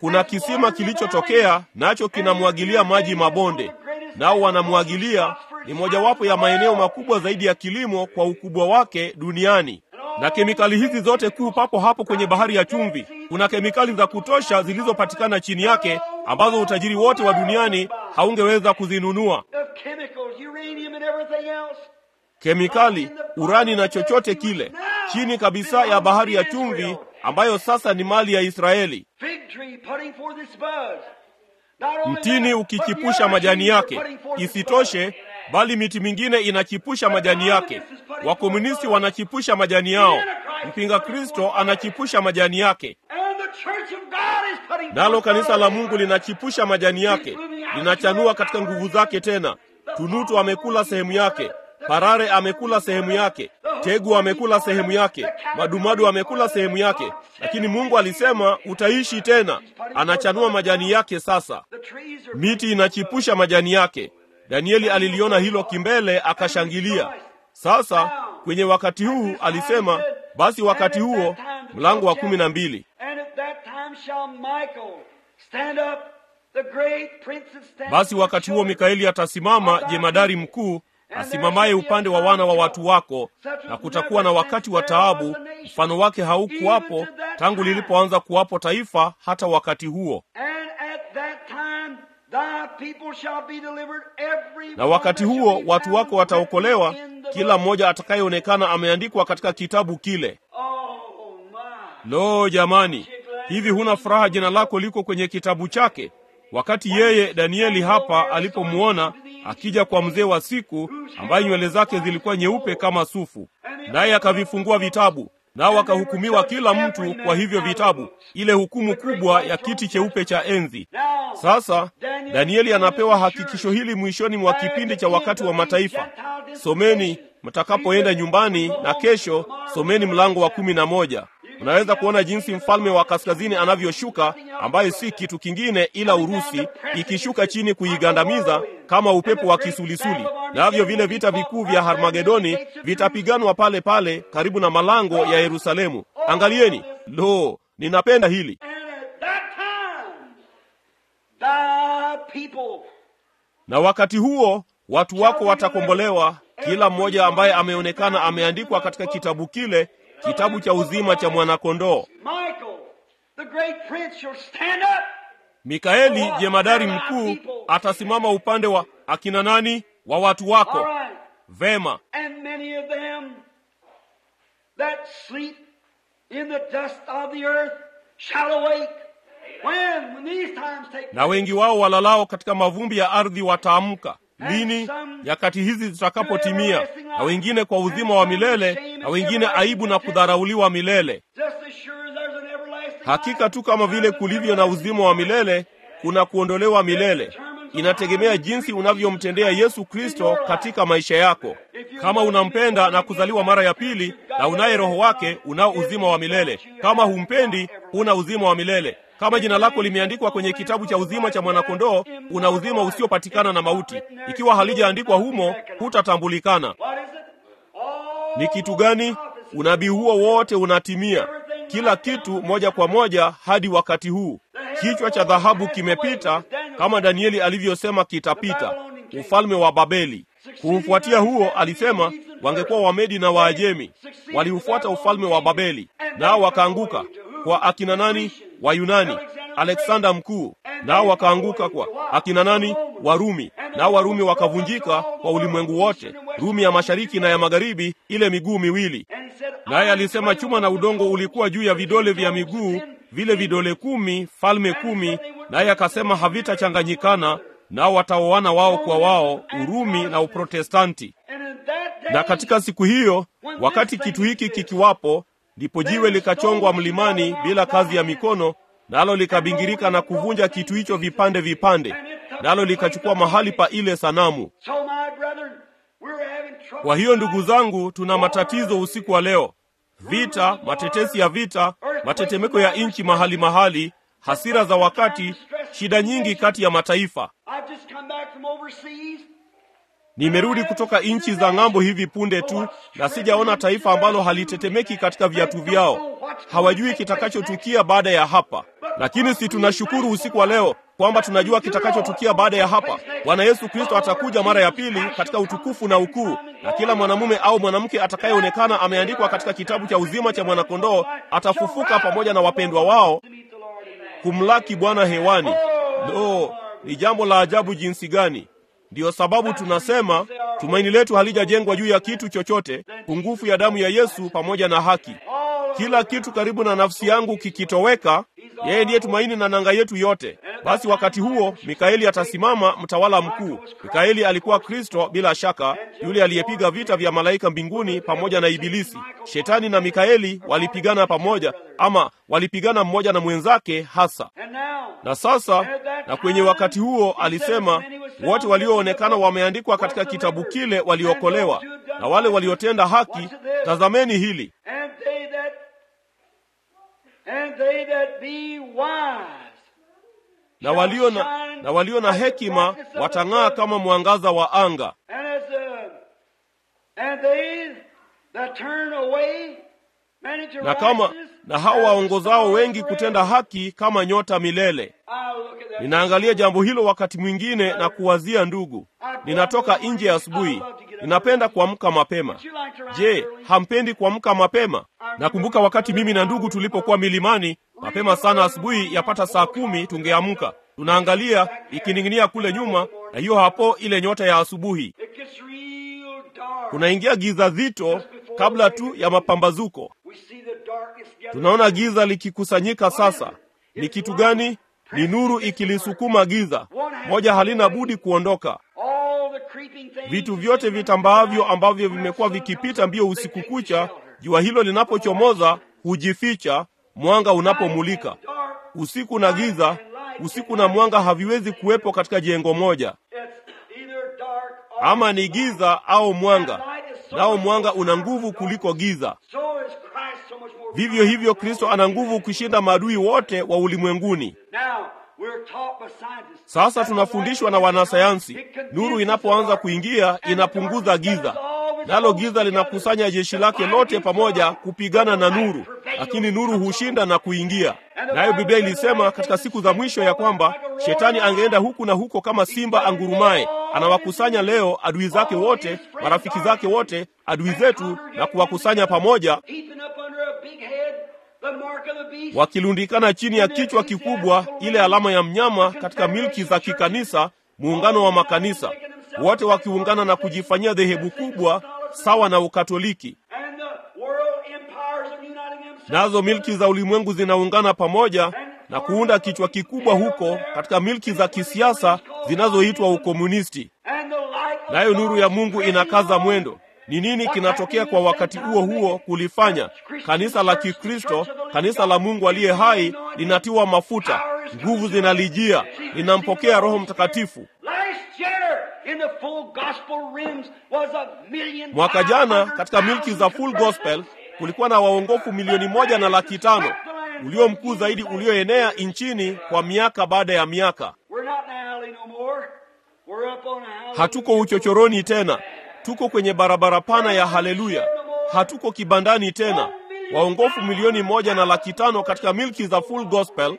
kuna kisima kilichotokea nacho kinamwagilia maji mabonde, nao wanamwagilia. Ni mojawapo ya maeneo makubwa zaidi ya kilimo kwa ukubwa wake duniani, na kemikali hizi zote kuu papo hapo kwenye bahari ya chumvi. Kuna kemikali za kutosha zilizopatikana chini yake ambazo utajiri wote wa duniani haungeweza kuzinunua. The chemicals, uranium and everything else. Kemikali, urani na chochote kile, chini kabisa ya bahari ya chumvi ambayo sasa ni mali ya Israeli. Fig tree putting forth its buds. Not only Mtini that, ukichipusha but the majani other trees yake. are putting forth its Isitoshe, buds. bali miti mingine inachipusha majani yake. Wakomunisti wanachipusha majani yao. Mpinga Kristo anachipusha majani yake. And the church of God is putting Nalo forth kanisa la buds. Mungu linachipusha majani yake, linachanua katika nguvu zake tena. Tunutu amekula sehemu yake, parare amekula sehemu yake, tegu amekula sehemu yake, madumadu amekula sehemu yake, lakini Mungu alisema utaishi tena. Anachanua majani yake sasa. The trees are Miti inachipusha majani yake. Danieli aliliona hilo kimbele, akashangilia. Sasa kwenye wakati huu alisema, basi wakati huo, mlango wa kumi na mbili. And at that time shall Michael stand up, the great prince that stands Basi wakati huo Mikaeli atasimama, jemadari mkuu asimamaye upande wa wana wa watu wako, na kutakuwa na wakati wa taabu, mfano wake haukuwapo tangu lilipoanza kuwapo taifa hata wakati huo. And at that time thy people shall be delivered every Na wakati one that huo shall be watu found wako wataokolewa, written in the kila book. mmoja atakayeonekana ameandikwa katika kitabu kile. Oh my. Lo, jamani, hivi huna furaha jina lako liko kwenye kitabu chake? Wakati yeye Danieli hapa alipomwona akija kwa mzee wa siku ambaye nywele zake zilikuwa nyeupe kama sufu, naye akavifungua vitabu, nao akahukumiwa kila mtu kwa hivyo vitabu, ile hukumu kubwa ya kiti cheupe cha enzi. Now, Sasa Danieli anapewa hakikisho hili mwishoni mwa kipindi cha wakati wa mataifa. Someni mtakapoenda nyumbani, na kesho someni mlango wa kumi na moja. Unaweza kuona jinsi mfalme wa kaskazini anavyoshuka, ambaye si kitu kingine ila Urusi, ikishuka chini kuigandamiza kama upepo wa kisulisuli. Navyo vile vita vikuu vya Harmagedoni vitapiganwa pale pale karibu na malango ya Yerusalemu. Angalieni, lo, ninapenda hili. and at that time thy people Na wakati huo watu wako watakombolewa, kila mmoja ambaye ameonekana ameandikwa katika kitabu kile, kitabu cha uzima cha mwanakondoo. Michael, the great prince, shall stand up. Mikaeli jemadari mkuu atasimama upande wa akina nani? Wa watu All wako. right. Vema. And many of them that sleep in the dust of the earth shall awake. When? When these times take Na wengi wao walalao katika mavumbi ya ardhi wataamka. Lini? Nyakati hizi zitakapotimia, na wengine kwa uzima wa milele, na wengine aibu na kudharauliwa milele. Just as sure as there's an everlasting Hakika tu kama vile kulivyo na uzima wa milele, kuna kuondolewa milele. Inategemea jinsi unavyomtendea Yesu Kristo katika maisha yako. Kama unampenda na kuzaliwa mara ya pili na unaye Roho wake, unao uzima wa milele. Kama humpendi, huna uzima wa milele. Kama jina lako limeandikwa kwenye kitabu cha uzima cha mwanakondoo, una uzima usiopatikana na mauti. Ikiwa halijaandikwa humo, hutatambulikana. What is it? All Ni kitu gani? Unabii huo wote unatimia, kila kitu moja kwa moja hadi wakati huu. Kichwa cha dhahabu kimepita, kama Danieli alivyosema kitapita, ufalme wa Babeli. Kuufuatia huo, alisema wangekuwa Wamedi na Waajemi, waliufuata ufalme wa Babeli, nao wakaanguka kwa akina nani? Wayunani, Alexander mkuu, nao wakaanguka kwa akina nani? Warumi, nao Warumi wakavunjika kwa ulimwengu wote, Rumi ya mashariki na ya magharibi, ile miguu miwili. And he said, Naye alisema chuma na udongo ulikuwa juu ya vidole vya miguu, vile vidole kumi, falme kumi. Naye akasema havitachanganyikana, nao wataoana wao kwa wao, Urumi na Uprotestanti. And in that day, Na katika siku hiyo, wakati kitu hiki kikiwapo, ndipo jiwe likachongwa mlimani bila kazi ya mikono, nalo likabingirika na kuvunja kitu hicho vipande vipande, nalo likachukua mahali pa ile sanamu. So my brethren, we're having trouble. Kwa hiyo ndugu zangu, tuna matatizo usiku wa leo, vita, matetesi ya vita, matetemeko ya nchi mahali mahali, hasira za wakati, shida nyingi kati ya mataifa. I've just come back from overseas. Nimerudi kutoka nchi za ng'ambo hivi punde tu, na sijaona taifa ambalo halitetemeki katika viatu vyao. Hawajui kitakachotukia baada ya hapa, lakini si tunashukuru usiku wa leo kwamba tunajua kitakachotukia baada ya hapa. Bwana Yesu Kristo atakuja mara ya pili katika utukufu na ukuu, na kila mwanamume au mwanamke atakayeonekana ameandikwa katika kitabu cha uzima cha mwanakondoo atafufuka pamoja na wapendwa wao kumlaki Bwana hewani. Lo, ni jambo la ajabu jinsi gani! Ndiyo sababu tunasema tumaini letu halijajengwa juu ya kitu chochote, pungufu ya damu ya Yesu pamoja na haki. Kila kitu karibu na nafsi yangu kikitoweka, yeye ndiye tumaini na nanga yetu yote. Basi wakati huo Mikaeli atasimama, mtawala mkuu. Mikaeli alikuwa Kristo bila shaka, yule aliyepiga vita vya malaika mbinguni pamoja na Ibilisi. Shetani na Mikaeli walipigana pamoja, ama walipigana mmoja na mwenzake hasa. Na sasa, na kwenye wakati huo alisema, wote walioonekana wameandikwa katika kitabu kile waliokolewa, na wale waliotenda haki. Tazameni hili na walio na, na walio na hekima watang'aa kama mwangaza wa anga, na kama na hao waongozao wengi kutenda haki kama nyota milele. Ninaangalia jambo hilo wakati mwingine na kuwazia, ndugu, ninatoka nje ya asubuhi, ninapenda kuamka mapema. Je, hampendi kuamka mapema? Nakumbuka wakati mimi na ndugu tulipokuwa milimani mapema sana asubuhi, yapata saa kumi, tungeamka tunaangalia ikining'inia kule nyuma, na hiyo hapo ile nyota ya asubuhi. Kunaingia giza zito kabla tu ya mapambazuko. Tunaona giza likikusanyika. Sasa ni kitu gani? Ni nuru ikilisukuma giza. Moja halina budi kuondoka. Vitu vyote vitambaavyo ambavyo vimekuwa vikipita mbio usiku kucha, jua hilo linapochomoza hujificha, mwanga unapomulika. Usiku na giza, usiku na mwanga haviwezi kuwepo katika jengo moja. Ama ni giza au mwanga, nao mwanga una nguvu kuliko giza. Vivyo hivyo Kristo ana nguvu kushinda maadui wote wa ulimwenguni. Sasa tunafundishwa na wanasayansi, nuru inapoanza kuingia inapunguza giza, nalo giza linakusanya jeshi lake lote pamoja kupigana na nuru, lakini nuru hushinda na kuingia. Nayo Biblia ilisema katika siku za mwisho ya kwamba shetani angeenda huku na huko kama simba angurumaye. Anawakusanya leo adui zake wote, marafiki zake wote, adui zetu, na kuwakusanya pamoja wakilundikana chini ya kichwa kikubwa, ile alama ya mnyama katika milki za kikanisa, muungano wa makanisa wote wakiungana na kujifanyia dhehebu kubwa sawa na Ukatoliki. Nazo milki za ulimwengu zinaungana pamoja na kuunda kichwa kikubwa huko katika milki za kisiasa zinazoitwa ukomunisti. Nayo nuru ya Mungu inakaza mwendo. Ni nini kinatokea kwa wakati huo huo kulifanya kanisa la Kikristo, kanisa la Mungu aliye hai linatiwa mafuta, nguvu zinalijia, linampokea Roho Mtakatifu. Mwaka jana katika milki za Full Gospel kulikuwa na waongofu milioni moja na laki tano, ulio mkuu zaidi ulioenea nchini kwa miaka baada ya miaka. Hatuko uchochoroni tena, tuko kwenye barabara pana ya haleluya. Hatuko kibandani tena. Waongofu milioni moja na laki tano katika milki za Full Gospel.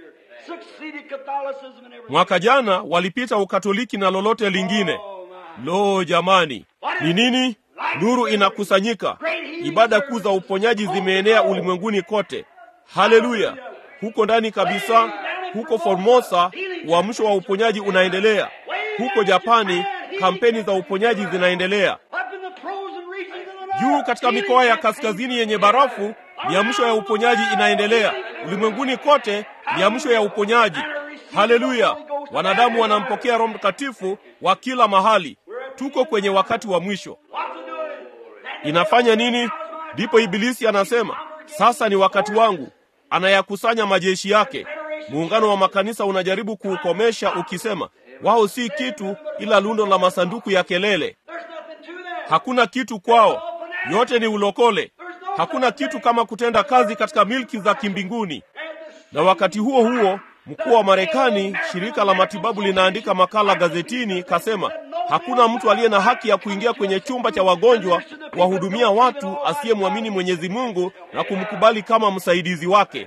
Mwaka jana walipita Ukatoliki na lolote lingine. Lo, jamani, ni nini? Nuru inakusanyika. Ibada kuu za uponyaji zimeenea ulimwenguni kote. Haleluya! Huko ndani kabisa, huko Formosa, uamsho wa uponyaji unaendelea. Huko Japani, kampeni za uponyaji zinaendelea. Juu katika mikoa ya kaskazini yenye barafu, miamsho ya uponyaji inaendelea. Ulimwenguni kote, miamsho ya uponyaji. Haleluya! Wanadamu wanampokea Roho Mtakatifu wa kila mahali. Tuko kwenye wakati wa mwisho. Inafanya nini? Ndipo Ibilisi anasema sasa ni wakati wangu. Anayakusanya majeshi yake. Muungano wa makanisa unajaribu kuukomesha ukisema wao si kitu ila lundo la masanduku ya kelele. Hakuna kitu kwao, yote ni ulokole. Hakuna kitu kama kutenda kazi katika milki za kimbinguni. Na wakati huo huo, mkuu wa Marekani, shirika la matibabu linaandika makala gazetini, kasema Hakuna mtu aliye na haki ya kuingia kwenye chumba cha wagonjwa kuwahudumia watu asiyemwamini Mwenyezi Mungu na kumkubali kama msaidizi wake.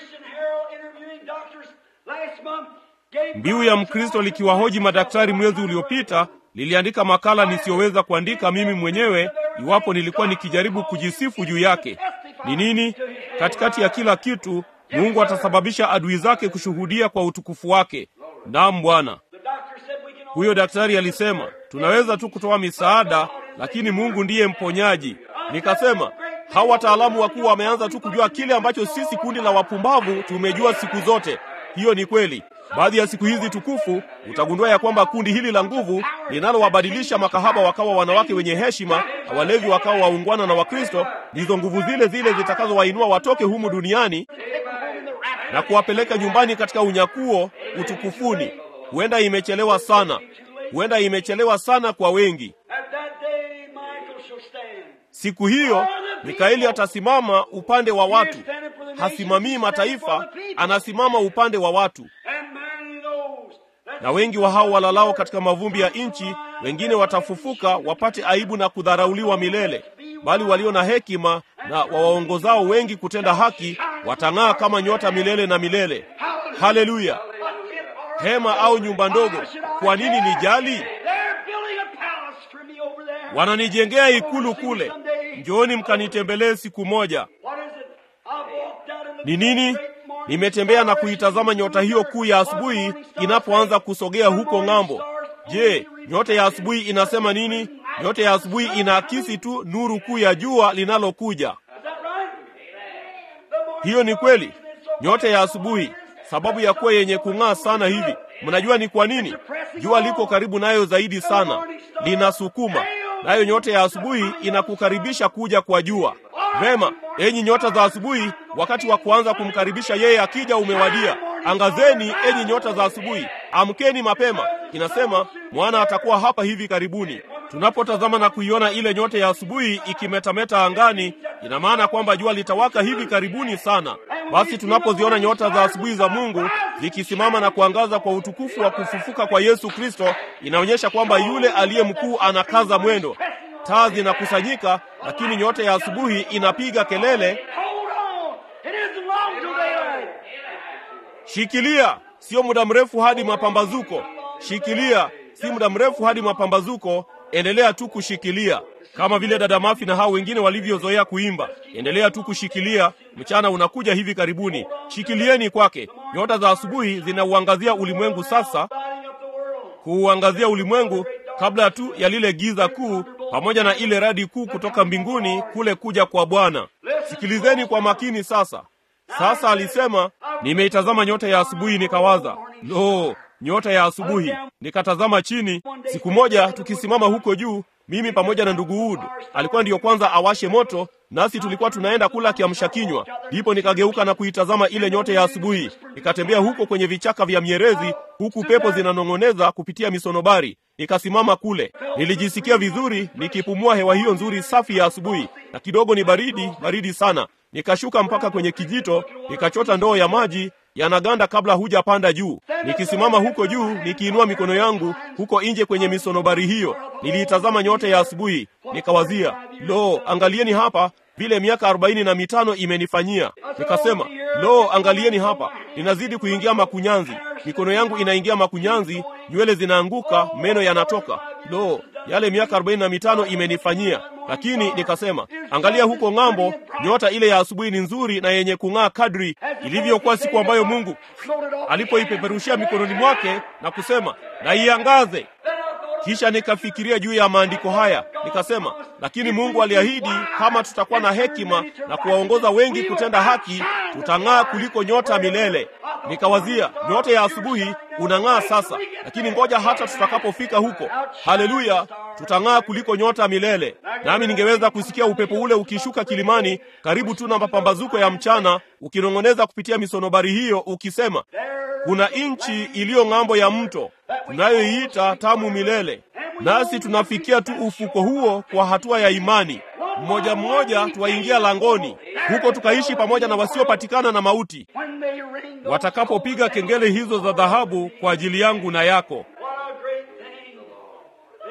Mbiu ya Mkristo likiwahoji madaktari mwezi uliopita liliandika makala nisiyoweza kuandika mimi mwenyewe iwapo nilikuwa nikijaribu kujisifu juu yake. Ni nini? Katikati ya kila kitu, Mungu atasababisha adui zake kushuhudia kwa utukufu wake. Naam Bwana. Huyo daktari alisema tunaweza tu kutoa misaada, lakini Mungu ndiye mponyaji. Nikasema hawa wataalamu wakuu wameanza tu kujua kile ambacho sisi kundi la wapumbavu tumejua siku zote. Hiyo ni kweli. Baadhi ya siku hizi tukufu utagundua ya kwamba kundi hili la nguvu linalowabadilisha makahaba wakawa wanawake wenye heshima na walevi wakawa waungwana na Wakristo, ndizo nguvu zile zile zitakazowainua watoke humu duniani na kuwapeleka nyumbani katika unyakuo utukufuni. Huenda imechelewa sana, huenda imechelewa sana kwa wengi. Siku hiyo Mikaeli atasimama upande wa watu, hasimamii mataifa, anasimama upande wa watu. Na wengi wa hao walalao katika mavumbi ya nchi, wengine watafufuka wapate aibu na kudharauliwa milele, bali walio na hekima na wawaongozao wengi kutenda haki watang'aa kama nyota milele na milele. Haleluya! Hema au nyumba ndogo, kwa nini nijali? Wananijengea ikulu kule, njooni mkanitembelee siku moja. Ni nini? Nimetembea na kuitazama nyota hiyo kuu ya asubuhi inapoanza kusogea huko ng'ambo. Je, nyota ya asubuhi inasema nini? Nyota ya asubuhi inaakisi tu nuru kuu ya jua linalokuja. Hiyo ni kweli. Nyota ya asubuhi, sababu ya kuwa yenye kung'aa sana hivi, mnajua ni kwa nini? Jua liko karibu nayo zaidi sana, linasukuma nayo. Nyota ya asubuhi inakukaribisha kuja kwa jua. Vema, enyi nyota za asubuhi, wakati wa kuanza kumkaribisha yeye akija umewadia. Angazeni enyi nyota za asubuhi, amkeni mapema. Inasema mwana atakuwa hapa hivi karibuni. Tunapotazama na kuiona ile nyota ya asubuhi ikimetameta angani, ina maana kwamba jua litawaka hivi karibuni sana. Basi tunapoziona nyota za asubuhi za Mungu zikisimama na kuangaza kwa utukufu wa kufufuka kwa Yesu Kristo, inaonyesha kwamba yule aliye mkuu anakaza mwendo. Taa zinakusanyika, lakini nyota ya asubuhi inapiga kelele, shikilia, sio muda mrefu hadi mapambazuko. Shikilia, si muda mrefu hadi mapambazuko. Endelea tu kushikilia, kama vile dada Mafi na hao wengine walivyozoea kuimba. Endelea tu kushikilia, mchana unakuja hivi karibuni. Shikilieni kwake. Nyota za asubuhi zinauangazia ulimwengu sasa, kuuangazia ulimwengu kabla tu ya lile giza kuu, pamoja na ile radi kuu kutoka mbinguni kule kuja kwa Bwana. Sikilizeni kwa makini sasa. Sasa alisema, nimeitazama nyota ya asubuhi, nikawaza, lo, nyota ya asubuhi. Nikatazama chini. Siku moja tukisimama huko juu, mimi pamoja na ndugu Wood, alikuwa ndiyo kwanza awashe moto, nasi tulikuwa tunaenda kula kiamsha kinywa. Ndipo nikageuka na kuitazama ile nyota ya asubuhi. Nikatembea huko kwenye vichaka vya mierezi, huku pepo zinanong'oneza kupitia misonobari. Nikasimama kule, nilijisikia vizuri nikipumua hewa hiyo nzuri safi ya asubuhi, na kidogo ni baridi, baridi sana. Nikashuka mpaka kwenye kijito, nikachota ndoo ya maji yanaganda kabla hujapanda juu. Nikisimama huko juu, nikiinua mikono yangu huko nje kwenye misonobari hiyo, niliitazama nyota ya asubuhi, nikawazia, lo, angalieni hapa vile miaka arobaini na mitano imenifanyia. Nikasema, lo, angalieni hapa, ninazidi kuingia makunyanzi, mikono yangu inaingia makunyanzi, nywele zinaanguka, meno yanatoka. Lo, yale miaka arobaini na mitano imenifanyia. Lakini nikasema, angalia huko ng'ambo, nyota ile ya asubuhi ni nzuri na yenye kung'aa kadri ilivyokuwa siku ambayo Mungu alipoipeperushia mikononi mwake na kusema, na iangaze. Kisha nikafikiria juu ya maandiko haya, nikasema, lakini Mungu aliahidi kama tutakuwa na hekima na kuwaongoza wengi kutenda haki, tutang'aa kuliko nyota milele. Nikawazia, nyota ya asubuhi unang'aa sasa, lakini ngoja hata tutakapofika huko, haleluya, tutang'aa kuliko nyota milele. Nami ningeweza kusikia upepo ule ukishuka kilimani karibu tu na mapambazuko ya mchana, ukinong'oneza kupitia misonobari hiyo, ukisema kuna nchi iliyo ng'ambo ya mto tunayoiita tamu milele, nasi tunafikia tu ufuko huo kwa hatua ya imani. Mmoja mmoja twaingia langoni huko, tukaishi pamoja na wasiopatikana na mauti, watakapopiga kengele hizo za dhahabu kwa ajili yangu na yako.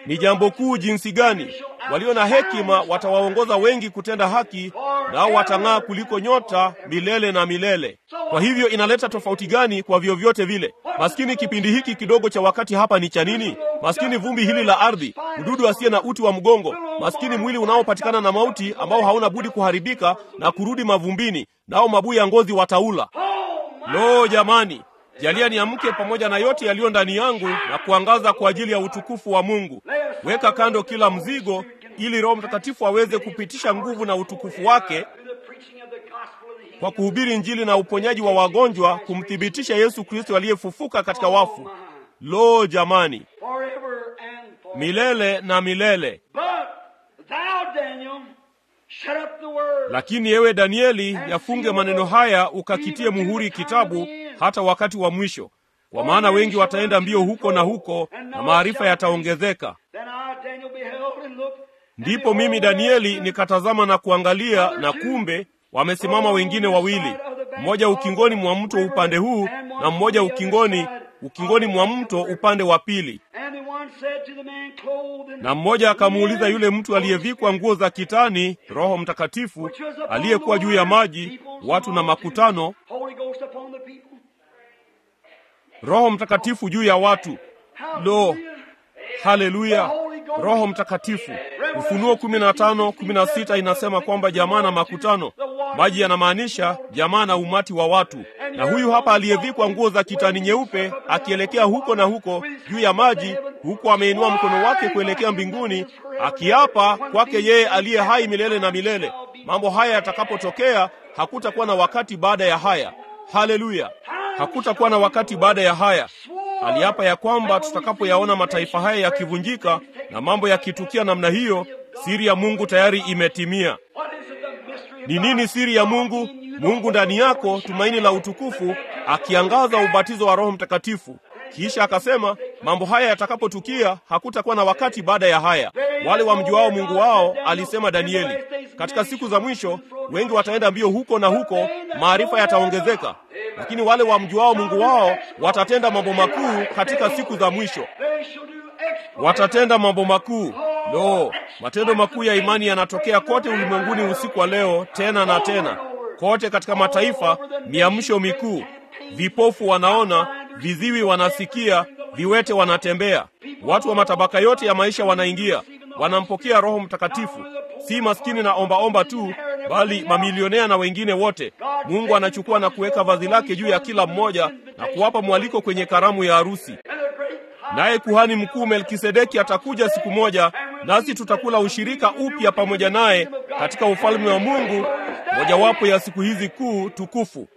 Ni jambo kuu jinsi gani! Walio na hekima watawaongoza wengi kutenda haki, nao watang'aa kuliko nyota milele na milele. Kwa hivyo inaleta tofauti gani kwa vyovyote vile? Maskini kipindi hiki kidogo cha wakati hapa ni cha nini? Maskini vumbi hili la ardhi, mdudu asiye na uti wa mgongo, maskini mwili unaopatikana na mauti, ambao hauna budi kuharibika na kurudi mavumbini, nao mabuu ya ngozi wataula. Lo, jamani! Jalia niamke pamoja na yote yaliyo ndani yangu na kuangaza kwa ajili ya utukufu wa Mungu. Weka kando kila mzigo, ili Roho Mtakatifu aweze kupitisha nguvu na utukufu wake kwa kuhubiri Injili na uponyaji wa wagonjwa, kumthibitisha Yesu Kristo aliyefufuka katika wafu. Lo, jamani, milele na milele. Lakini ewe Danieli, yafunge maneno haya, ukakitie muhuri kitabu hata wakati wa mwisho, kwa maana wengi wataenda mbio huko na huko, na maarifa yataongezeka. Ndipo mimi Danieli nikatazama na kuangalia, na kumbe wamesimama wengine wawili, mmoja ukingoni mwa mto upande huu, na mmoja ukingoni ukingoni mwa mto upande wa pili. Na mmoja akamuuliza yule mtu aliyevikwa nguo za kitani, Roho Mtakatifu aliyekuwa juu ya maji, watu na makutano, Roho Mtakatifu juu ya watu. Lo, haleluya! Roho Mtakatifu. Ufunuo kumi na tano kumi na sita inasema kwamba jamaa na makutano. Maji yanamaanisha jamaa na umati wa watu, na huyu hapa aliyevikwa nguo za kitani nyeupe akielekea huko na huko juu ya maji, huku ameinua mkono wake kuelekea mbinguni, akiapa kwake yeye aliye hai milele na milele. Mambo haya yatakapotokea, hakutakuwa na wakati baada ya haya. Haleluya! Hakutakuwa na wakati baada ya haya. Aliapa ya kwamba tutakapoyaona mataifa haya yakivunjika na mambo yakitukia namna hiyo, siri ya Mungu tayari imetimia. Ni nini siri ya Mungu? Mungu ndani yako, tumaini la utukufu, akiangaza ubatizo wa Roho Mtakatifu. Kisha akasema mambo haya yatakapotukia, hakutakuwa na wakati baada ya haya. Wale wamjuao Mungu wao, alisema Danieli, katika siku za mwisho wengi wataenda mbio huko na huko, maarifa yataongezeka, lakini wale wamjuao Mungu wao watatenda mambo makuu katika siku za mwisho. Watatenda mambo makuu. Lo, matendo makuu ya imani yanatokea kote ulimwenguni usiku wa leo, tena na tena, kote katika mataifa. Miamsho mikuu, vipofu wanaona, viziwi wanasikia, viwete wanatembea. Watu wa matabaka yote ya maisha wanaingia, wanampokea Roho Mtakatifu. Si maskini na ombaomba tu, bali mamilionea na wengine wote. Mungu anachukua na kuweka vazi lake juu ya kila mmoja na kuwapa mwaliko kwenye karamu ya harusi. Naye kuhani mkuu Melkisedeki atakuja siku moja, nasi tutakula ushirika upya pamoja naye katika ufalme wa Mungu, mojawapo ya siku hizi kuu tukufu.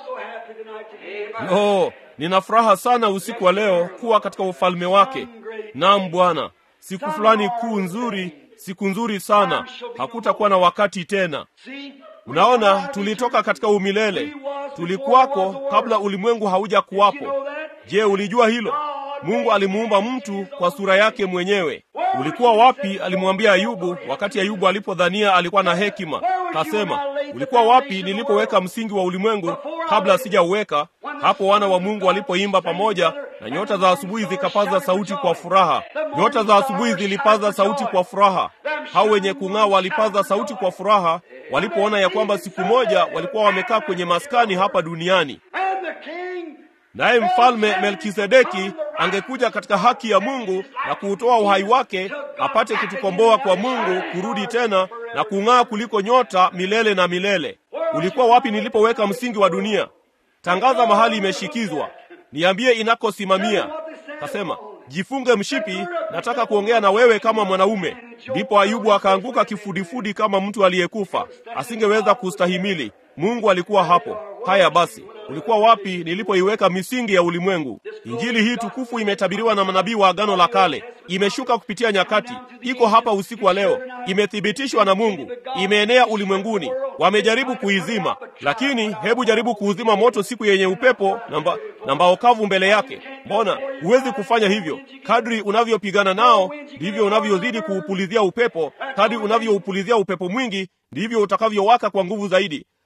Oh, nina furaha sana usiku wa leo kuwa katika ufalme wake. Naam Bwana, siku fulani kuu nzuri, siku nzuri sana. Hakutakuwa na wakati tena. Unaona, tulitoka katika umilele, tulikuwako kabla ulimwengu hauja kuwapo. Je, ulijua hilo? Mungu alimuumba mtu kwa sura yake mwenyewe. Ulikuwa wapi? Alimwambia Ayubu wakati Ayubu alipodhania alikuwa na hekima. Kasema, ulikuwa wapi nilipoweka msingi wa ulimwengu kabla sijauweka? Hapo wana wa Mungu walipoimba pamoja, na nyota za asubuhi zikapaza sauti kwa furaha. Nyota za asubuhi zilipaza sauti kwa furaha. Hao wenye kung'aa walipaza sauti kwa furaha walipoona ya kwamba siku moja walikuwa wamekaa kwenye maskani hapa duniani naye mfalme Melkisedeki angekuja katika haki ya Mungu na kuutoa uhai wake apate kutukomboa kwa Mungu, kurudi tena na kung'aa kuliko nyota milele na milele. Ulikuwa wapi nilipoweka msingi wa dunia? Tangaza mahali imeshikizwa, niambie inakosimamia. Kasema, jifunge mshipi, nataka kuongea na wewe kama mwanaume. Ndipo Ayubu akaanguka kifudifudi kama mtu aliyekufa, asingeweza kustahimili. Mungu alikuwa hapo. Haya basi, ulikuwa wapi nilipoiweka misingi ya ulimwengu? Injili hii tukufu imetabiriwa na manabii wa Agano la Kale, imeshuka kupitia nyakati, iko hapa usiku wa leo, imethibitishwa na Mungu, imeenea ulimwenguni. Wamejaribu kuizima, lakini hebu jaribu kuuzima moto siku yenye upepo na mbao kavu mbele yake. Mbona huwezi kufanya hivyo? Kadri unavyopigana nao, ndivyo unavyozidi kuupulizia upepo. Kadri unavyoupulizia upepo mwingi, ndivyo utakavyowaka kwa nguvu zaidi.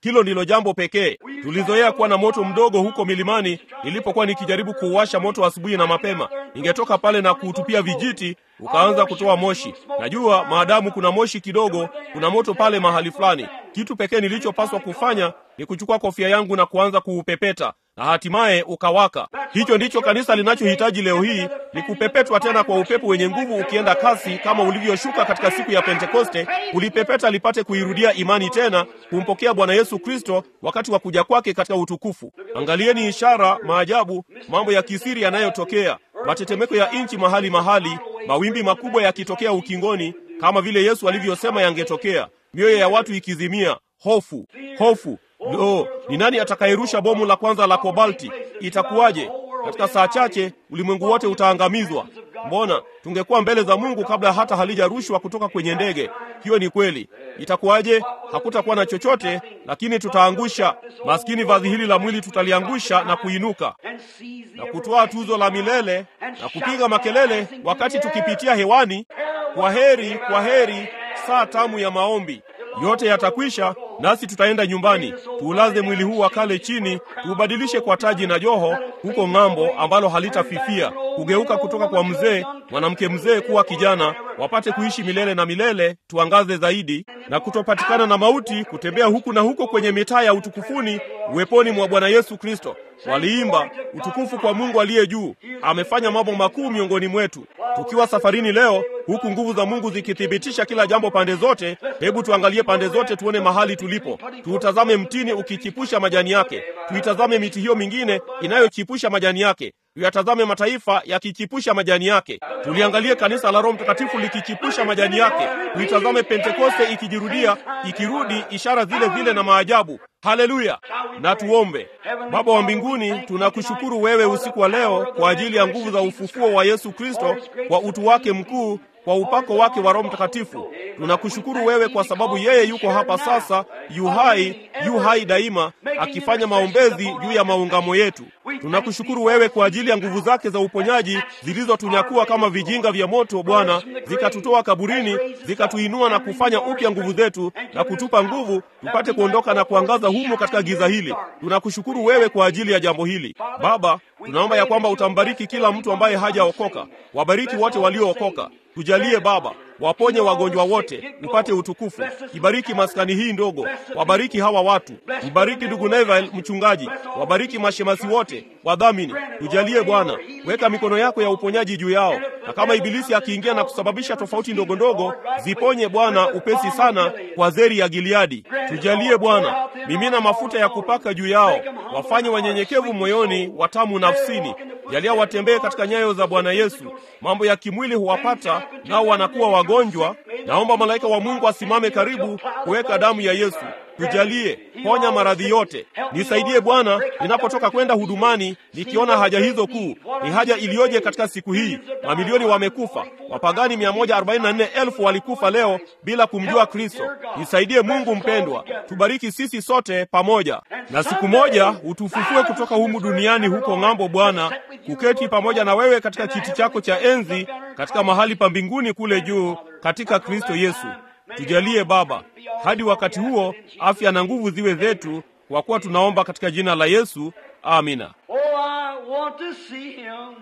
Hilo ndilo jambo pekee. Tulizoea kuwa na moto mdogo huko milimani. Nilipokuwa nikijaribu kuuwasha moto asubuhi na mapema, ningetoka pale na kuutupia vijiti, ukaanza kutoa moshi. Najua maadamu kuna moshi kidogo, kuna moto pale mahali fulani. Kitu pekee nilichopaswa kufanya ni kuchukua kofia yangu na kuanza kuupepeta na hatimaye ukawaka. Hicho ndicho kanisa linachohitaji leo hii, ni kupepetwa tena kwa upepo wenye nguvu ukienda kasi, kama ulivyoshuka katika siku ya Pentekoste, kulipepeta lipate kuirudia imani tena, kumpokea Bwana Yesu Kristo wakati wa kuja kwake katika utukufu. Angalieni ishara, maajabu, mambo ya kisiri yanayotokea, matetemeko ya nchi mahali mahali, mawimbi makubwa yakitokea ukingoni, kama vile Yesu alivyosema yangetokea, mioyo ya watu ikizimia, hofu, hofu Lo, ni nani atakayerusha bomu la kwanza la kobalti? Itakuwaje? Katika saa chache ulimwengu wote utaangamizwa. Mbona tungekuwa mbele za Mungu kabla hata halijarushwa kutoka kwenye ndege. Hiyo ni kweli. Itakuwaje? Hakutakuwa na chochote, lakini tutaangusha maskini vazi hili la mwili, tutaliangusha na kuinuka na kutoa tuzo la milele na kupiga makelele wakati tukipitia hewani, kwa heri, kwa heri, saa tamu ya maombi yote yatakwisha, nasi tutaenda nyumbani, tuulaze mwili huu wa kale chini, tuubadilishe kwa taji na joho huko ng'ambo, ambalo halitafifia, kugeuka kutoka kwa mzee mwanamke mzee kuwa kijana, wapate kuishi milele na milele, tuangaze zaidi na kutopatikana na mauti, kutembea huku na huko kwenye mitaa ya utukufuni, uweponi mwa Bwana Yesu Kristo. Waliimba utukufu kwa Mungu aliye juu, amefanya mambo makuu miongoni mwetu. Tukiwa safarini leo, huku nguvu za Mungu zikithibitisha kila jambo pande zote, hebu tuangalie pande zote, tuone mahali tulipo. Tuutazame mtini ukichipusha majani yake, tuitazame miti hiyo mingine inayochipusha majani yake, tuyatazame mataifa yakichipusha majani yake, tuliangalie kanisa la Roho Mtakatifu likichipusha majani yake, tuitazame Pentekoste ikijirudia, ikirudi, ishara zile zile na maajabu. Haleluya! Na tuombe. Baba wa mbinguni, tunakushukuru wewe usiku wa leo kwa ajili ya nguvu za ufufuo wa Yesu Kristo, kwa utu wake mkuu kwa upako wake wa Roho Mtakatifu. Tunakushukuru wewe kwa sababu yeye yuko hapa sasa, yu hai, yu hai daima, akifanya maombezi juu ya maungamo yetu. Tunakushukuru wewe kwa ajili ya nguvu zake za uponyaji zilizotunyakua kama vijinga vya moto, Bwana, zikatutoa kaburini, zikatuinua na kufanya upya nguvu zetu na kutupa nguvu tupate kuondoka na kuangaza humo katika giza hili. Tunakushukuru wewe kwa ajili ya jambo hili Baba. Tunaomba ya kwamba utambariki kila mtu ambaye hajaokoka, wabariki wote waliookoka. Tujalie Baba, waponye wagonjwa wote, upate utukufu. Ibariki maskani hii ndogo, wabariki hawa watu. Mbariki ndugu Neville mchungaji, wabariki mashemasi wote, wadhamini. Tujalie Bwana, weka mikono yako ya uponyaji juu yao, na kama ibilisi akiingia na kusababisha tofauti ndogo ndogo, ziponye Bwana upesi sana kwa zeri ya Gileadi. Tujalie Bwana, mimina mafuta ya kupaka juu yao, wafanye wanyenyekevu moyoni, watamu nafsini. Jalia watembee katika nyayo za Bwana Yesu. Mambo ya kimwili huwapata nao wanakuwa wagonjwa. Naomba malaika wa Mungu asimame karibu kuweka damu ya Yesu. Tujalie, ponya maradhi yote. Nisaidie Bwana ninapotoka kwenda hudumani, nikiona haja hizo kuu. Ni haja iliyoje katika siku hii! Mamilioni wamekufa, wapagani 144,000 walikufa leo bila kumjua Kristo. Nisaidie Mungu mpendwa, tubariki sisi sote pamoja, na siku moja utufufue kutoka humu duniani huko ng'ambo, Bwana, kuketi pamoja na wewe katika kiti chako cha enzi katika mahali pa mbinguni kule juu katika Kristo Yesu. Tujalie Baba, hadi wakati huo afya na nguvu ziwe zetu, kwa kuwa tunaomba katika jina la Yesu, amina. Oh, I want to see him.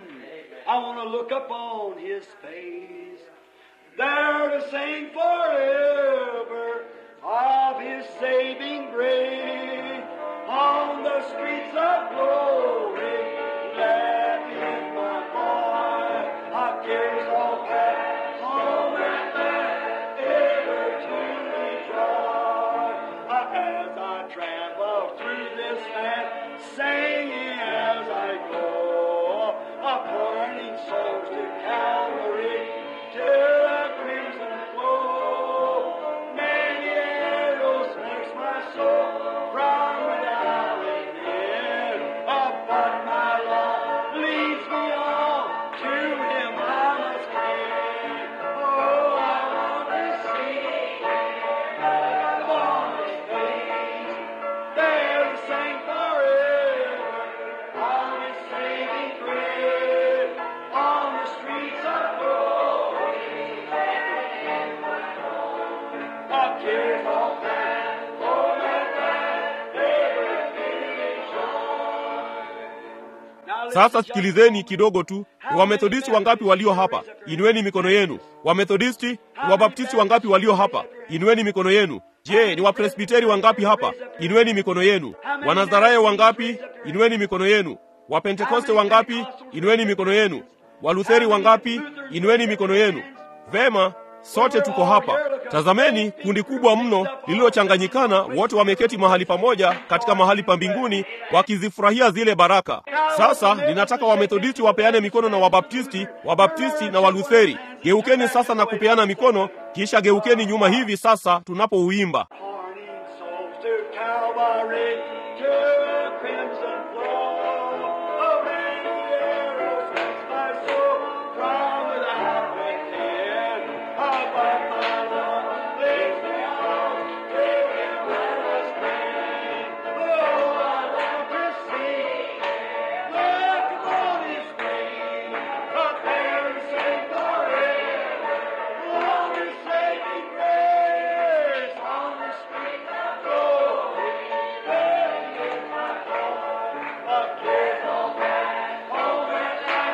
I want to look upon his face. There to sing forever of his saving grace. On the streets of glory, that is my boy. Our cares all past, home and back, ever to rejoice. As I travel through this land, singing as I go, a burning souls to Calvary, to the crimson flow. Many arrows makes my Sasa sikilizeni kidogo tu. Ni Wamethodisti wangapi walio hapa? Inueni mikono yenu. Wamethodisti, ni Wabaptisti wangapi walio hapa? Inueni mikono yenu. Je, ni Wapresbiteri wangapi hapa? Inueni mikono yenu. Wanazarayo wangapi? Inueni mikono yenu. Wapentekoste wangapi? Inueni mikono yenu. Walutheri wangapi? Inueni mikono yenu. Vema, sote tuko hapa. Tazameni kundi kubwa mno lililochanganyikana, wote wameketi mahali pamoja katika mahali pa mbinguni wakizifurahia zile baraka. Sasa ninataka Wamethodisti wapeane mikono na Wabaptisti, Wabaptisti na Walutheri. Geukeni sasa na kupeana mikono, kisha geukeni nyuma hivi sasa tunapouimba. Morning souls to Calvary, to crimson flow. Oh, many arrows miss my soul from without within. Above my Lord, leads me on to Him let us bring. Oh, I want to see, look upon His face, prepare and sing forever. On His saving grace, on the street of glory, there is my heart, a kiss on that moment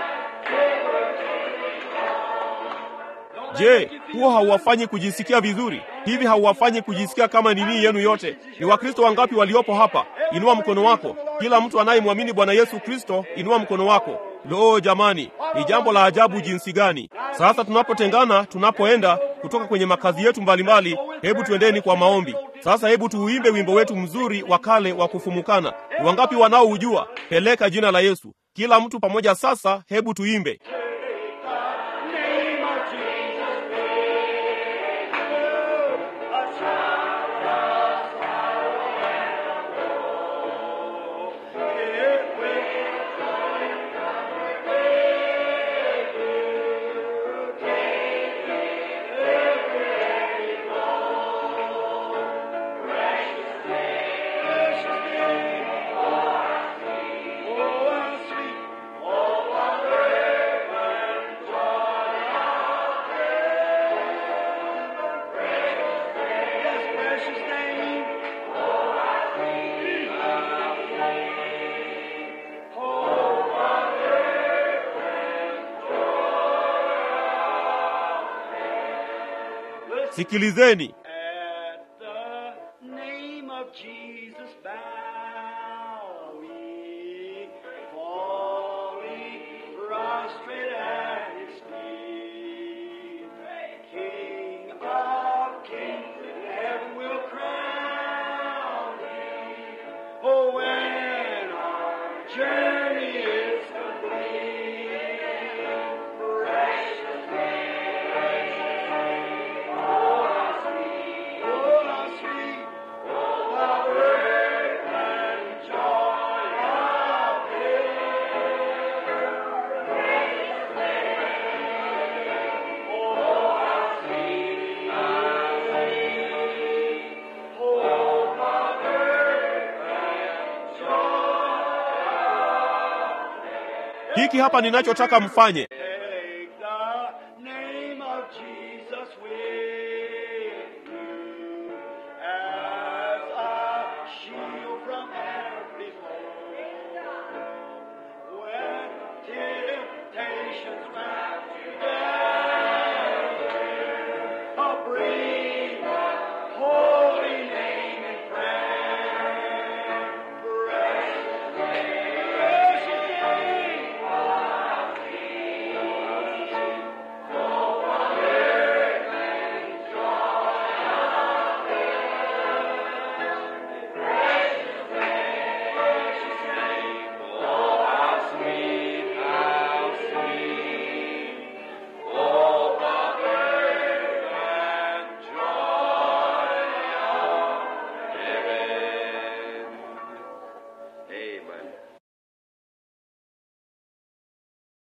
Je, huo hauwafanyi kujisikia vizuri? Hivi hauwafanyi kujisikia kama nini yenu yote? Ni Wakristo wangapi waliopo hapa? Inua mkono wako. Kila mtu anayemwamini Bwana Yesu Kristo, inua mkono wako. Lo, jamani, ni jambo la ajabu jinsi gani! Sasa tunapotengana, tunapoenda kutoka kwenye makazi yetu mbalimbali, hebu tuendeni kwa maombi. Sasa hebu tuuimbe wimbo wetu mzuri wa kale wa kufumukana. Ni wangapi wanaoujua? Peleka jina la Yesu. Kila mtu pamoja sasa, hebu tuimbe. name of Jesus name. A shout of sorrow and woe. It will precious name. Oh, how sweet. Oh, what Yes, precious name. Sikilizeni. At the name of Jesus bow we, falling prostrate at His feet. King of kings, heaven will crown Him. Oh, when our journey is complete, precious Oh, how sweet, how great and joy of Oh, how sweet, how sweet, oh, how great and joy Hiki hapa ninachotaka mfanye. Take the name of Jesus with you as a shield from every foe. When temptations round you gather, oh, bring the holy name in prayer. Precious name, precious name. Amen.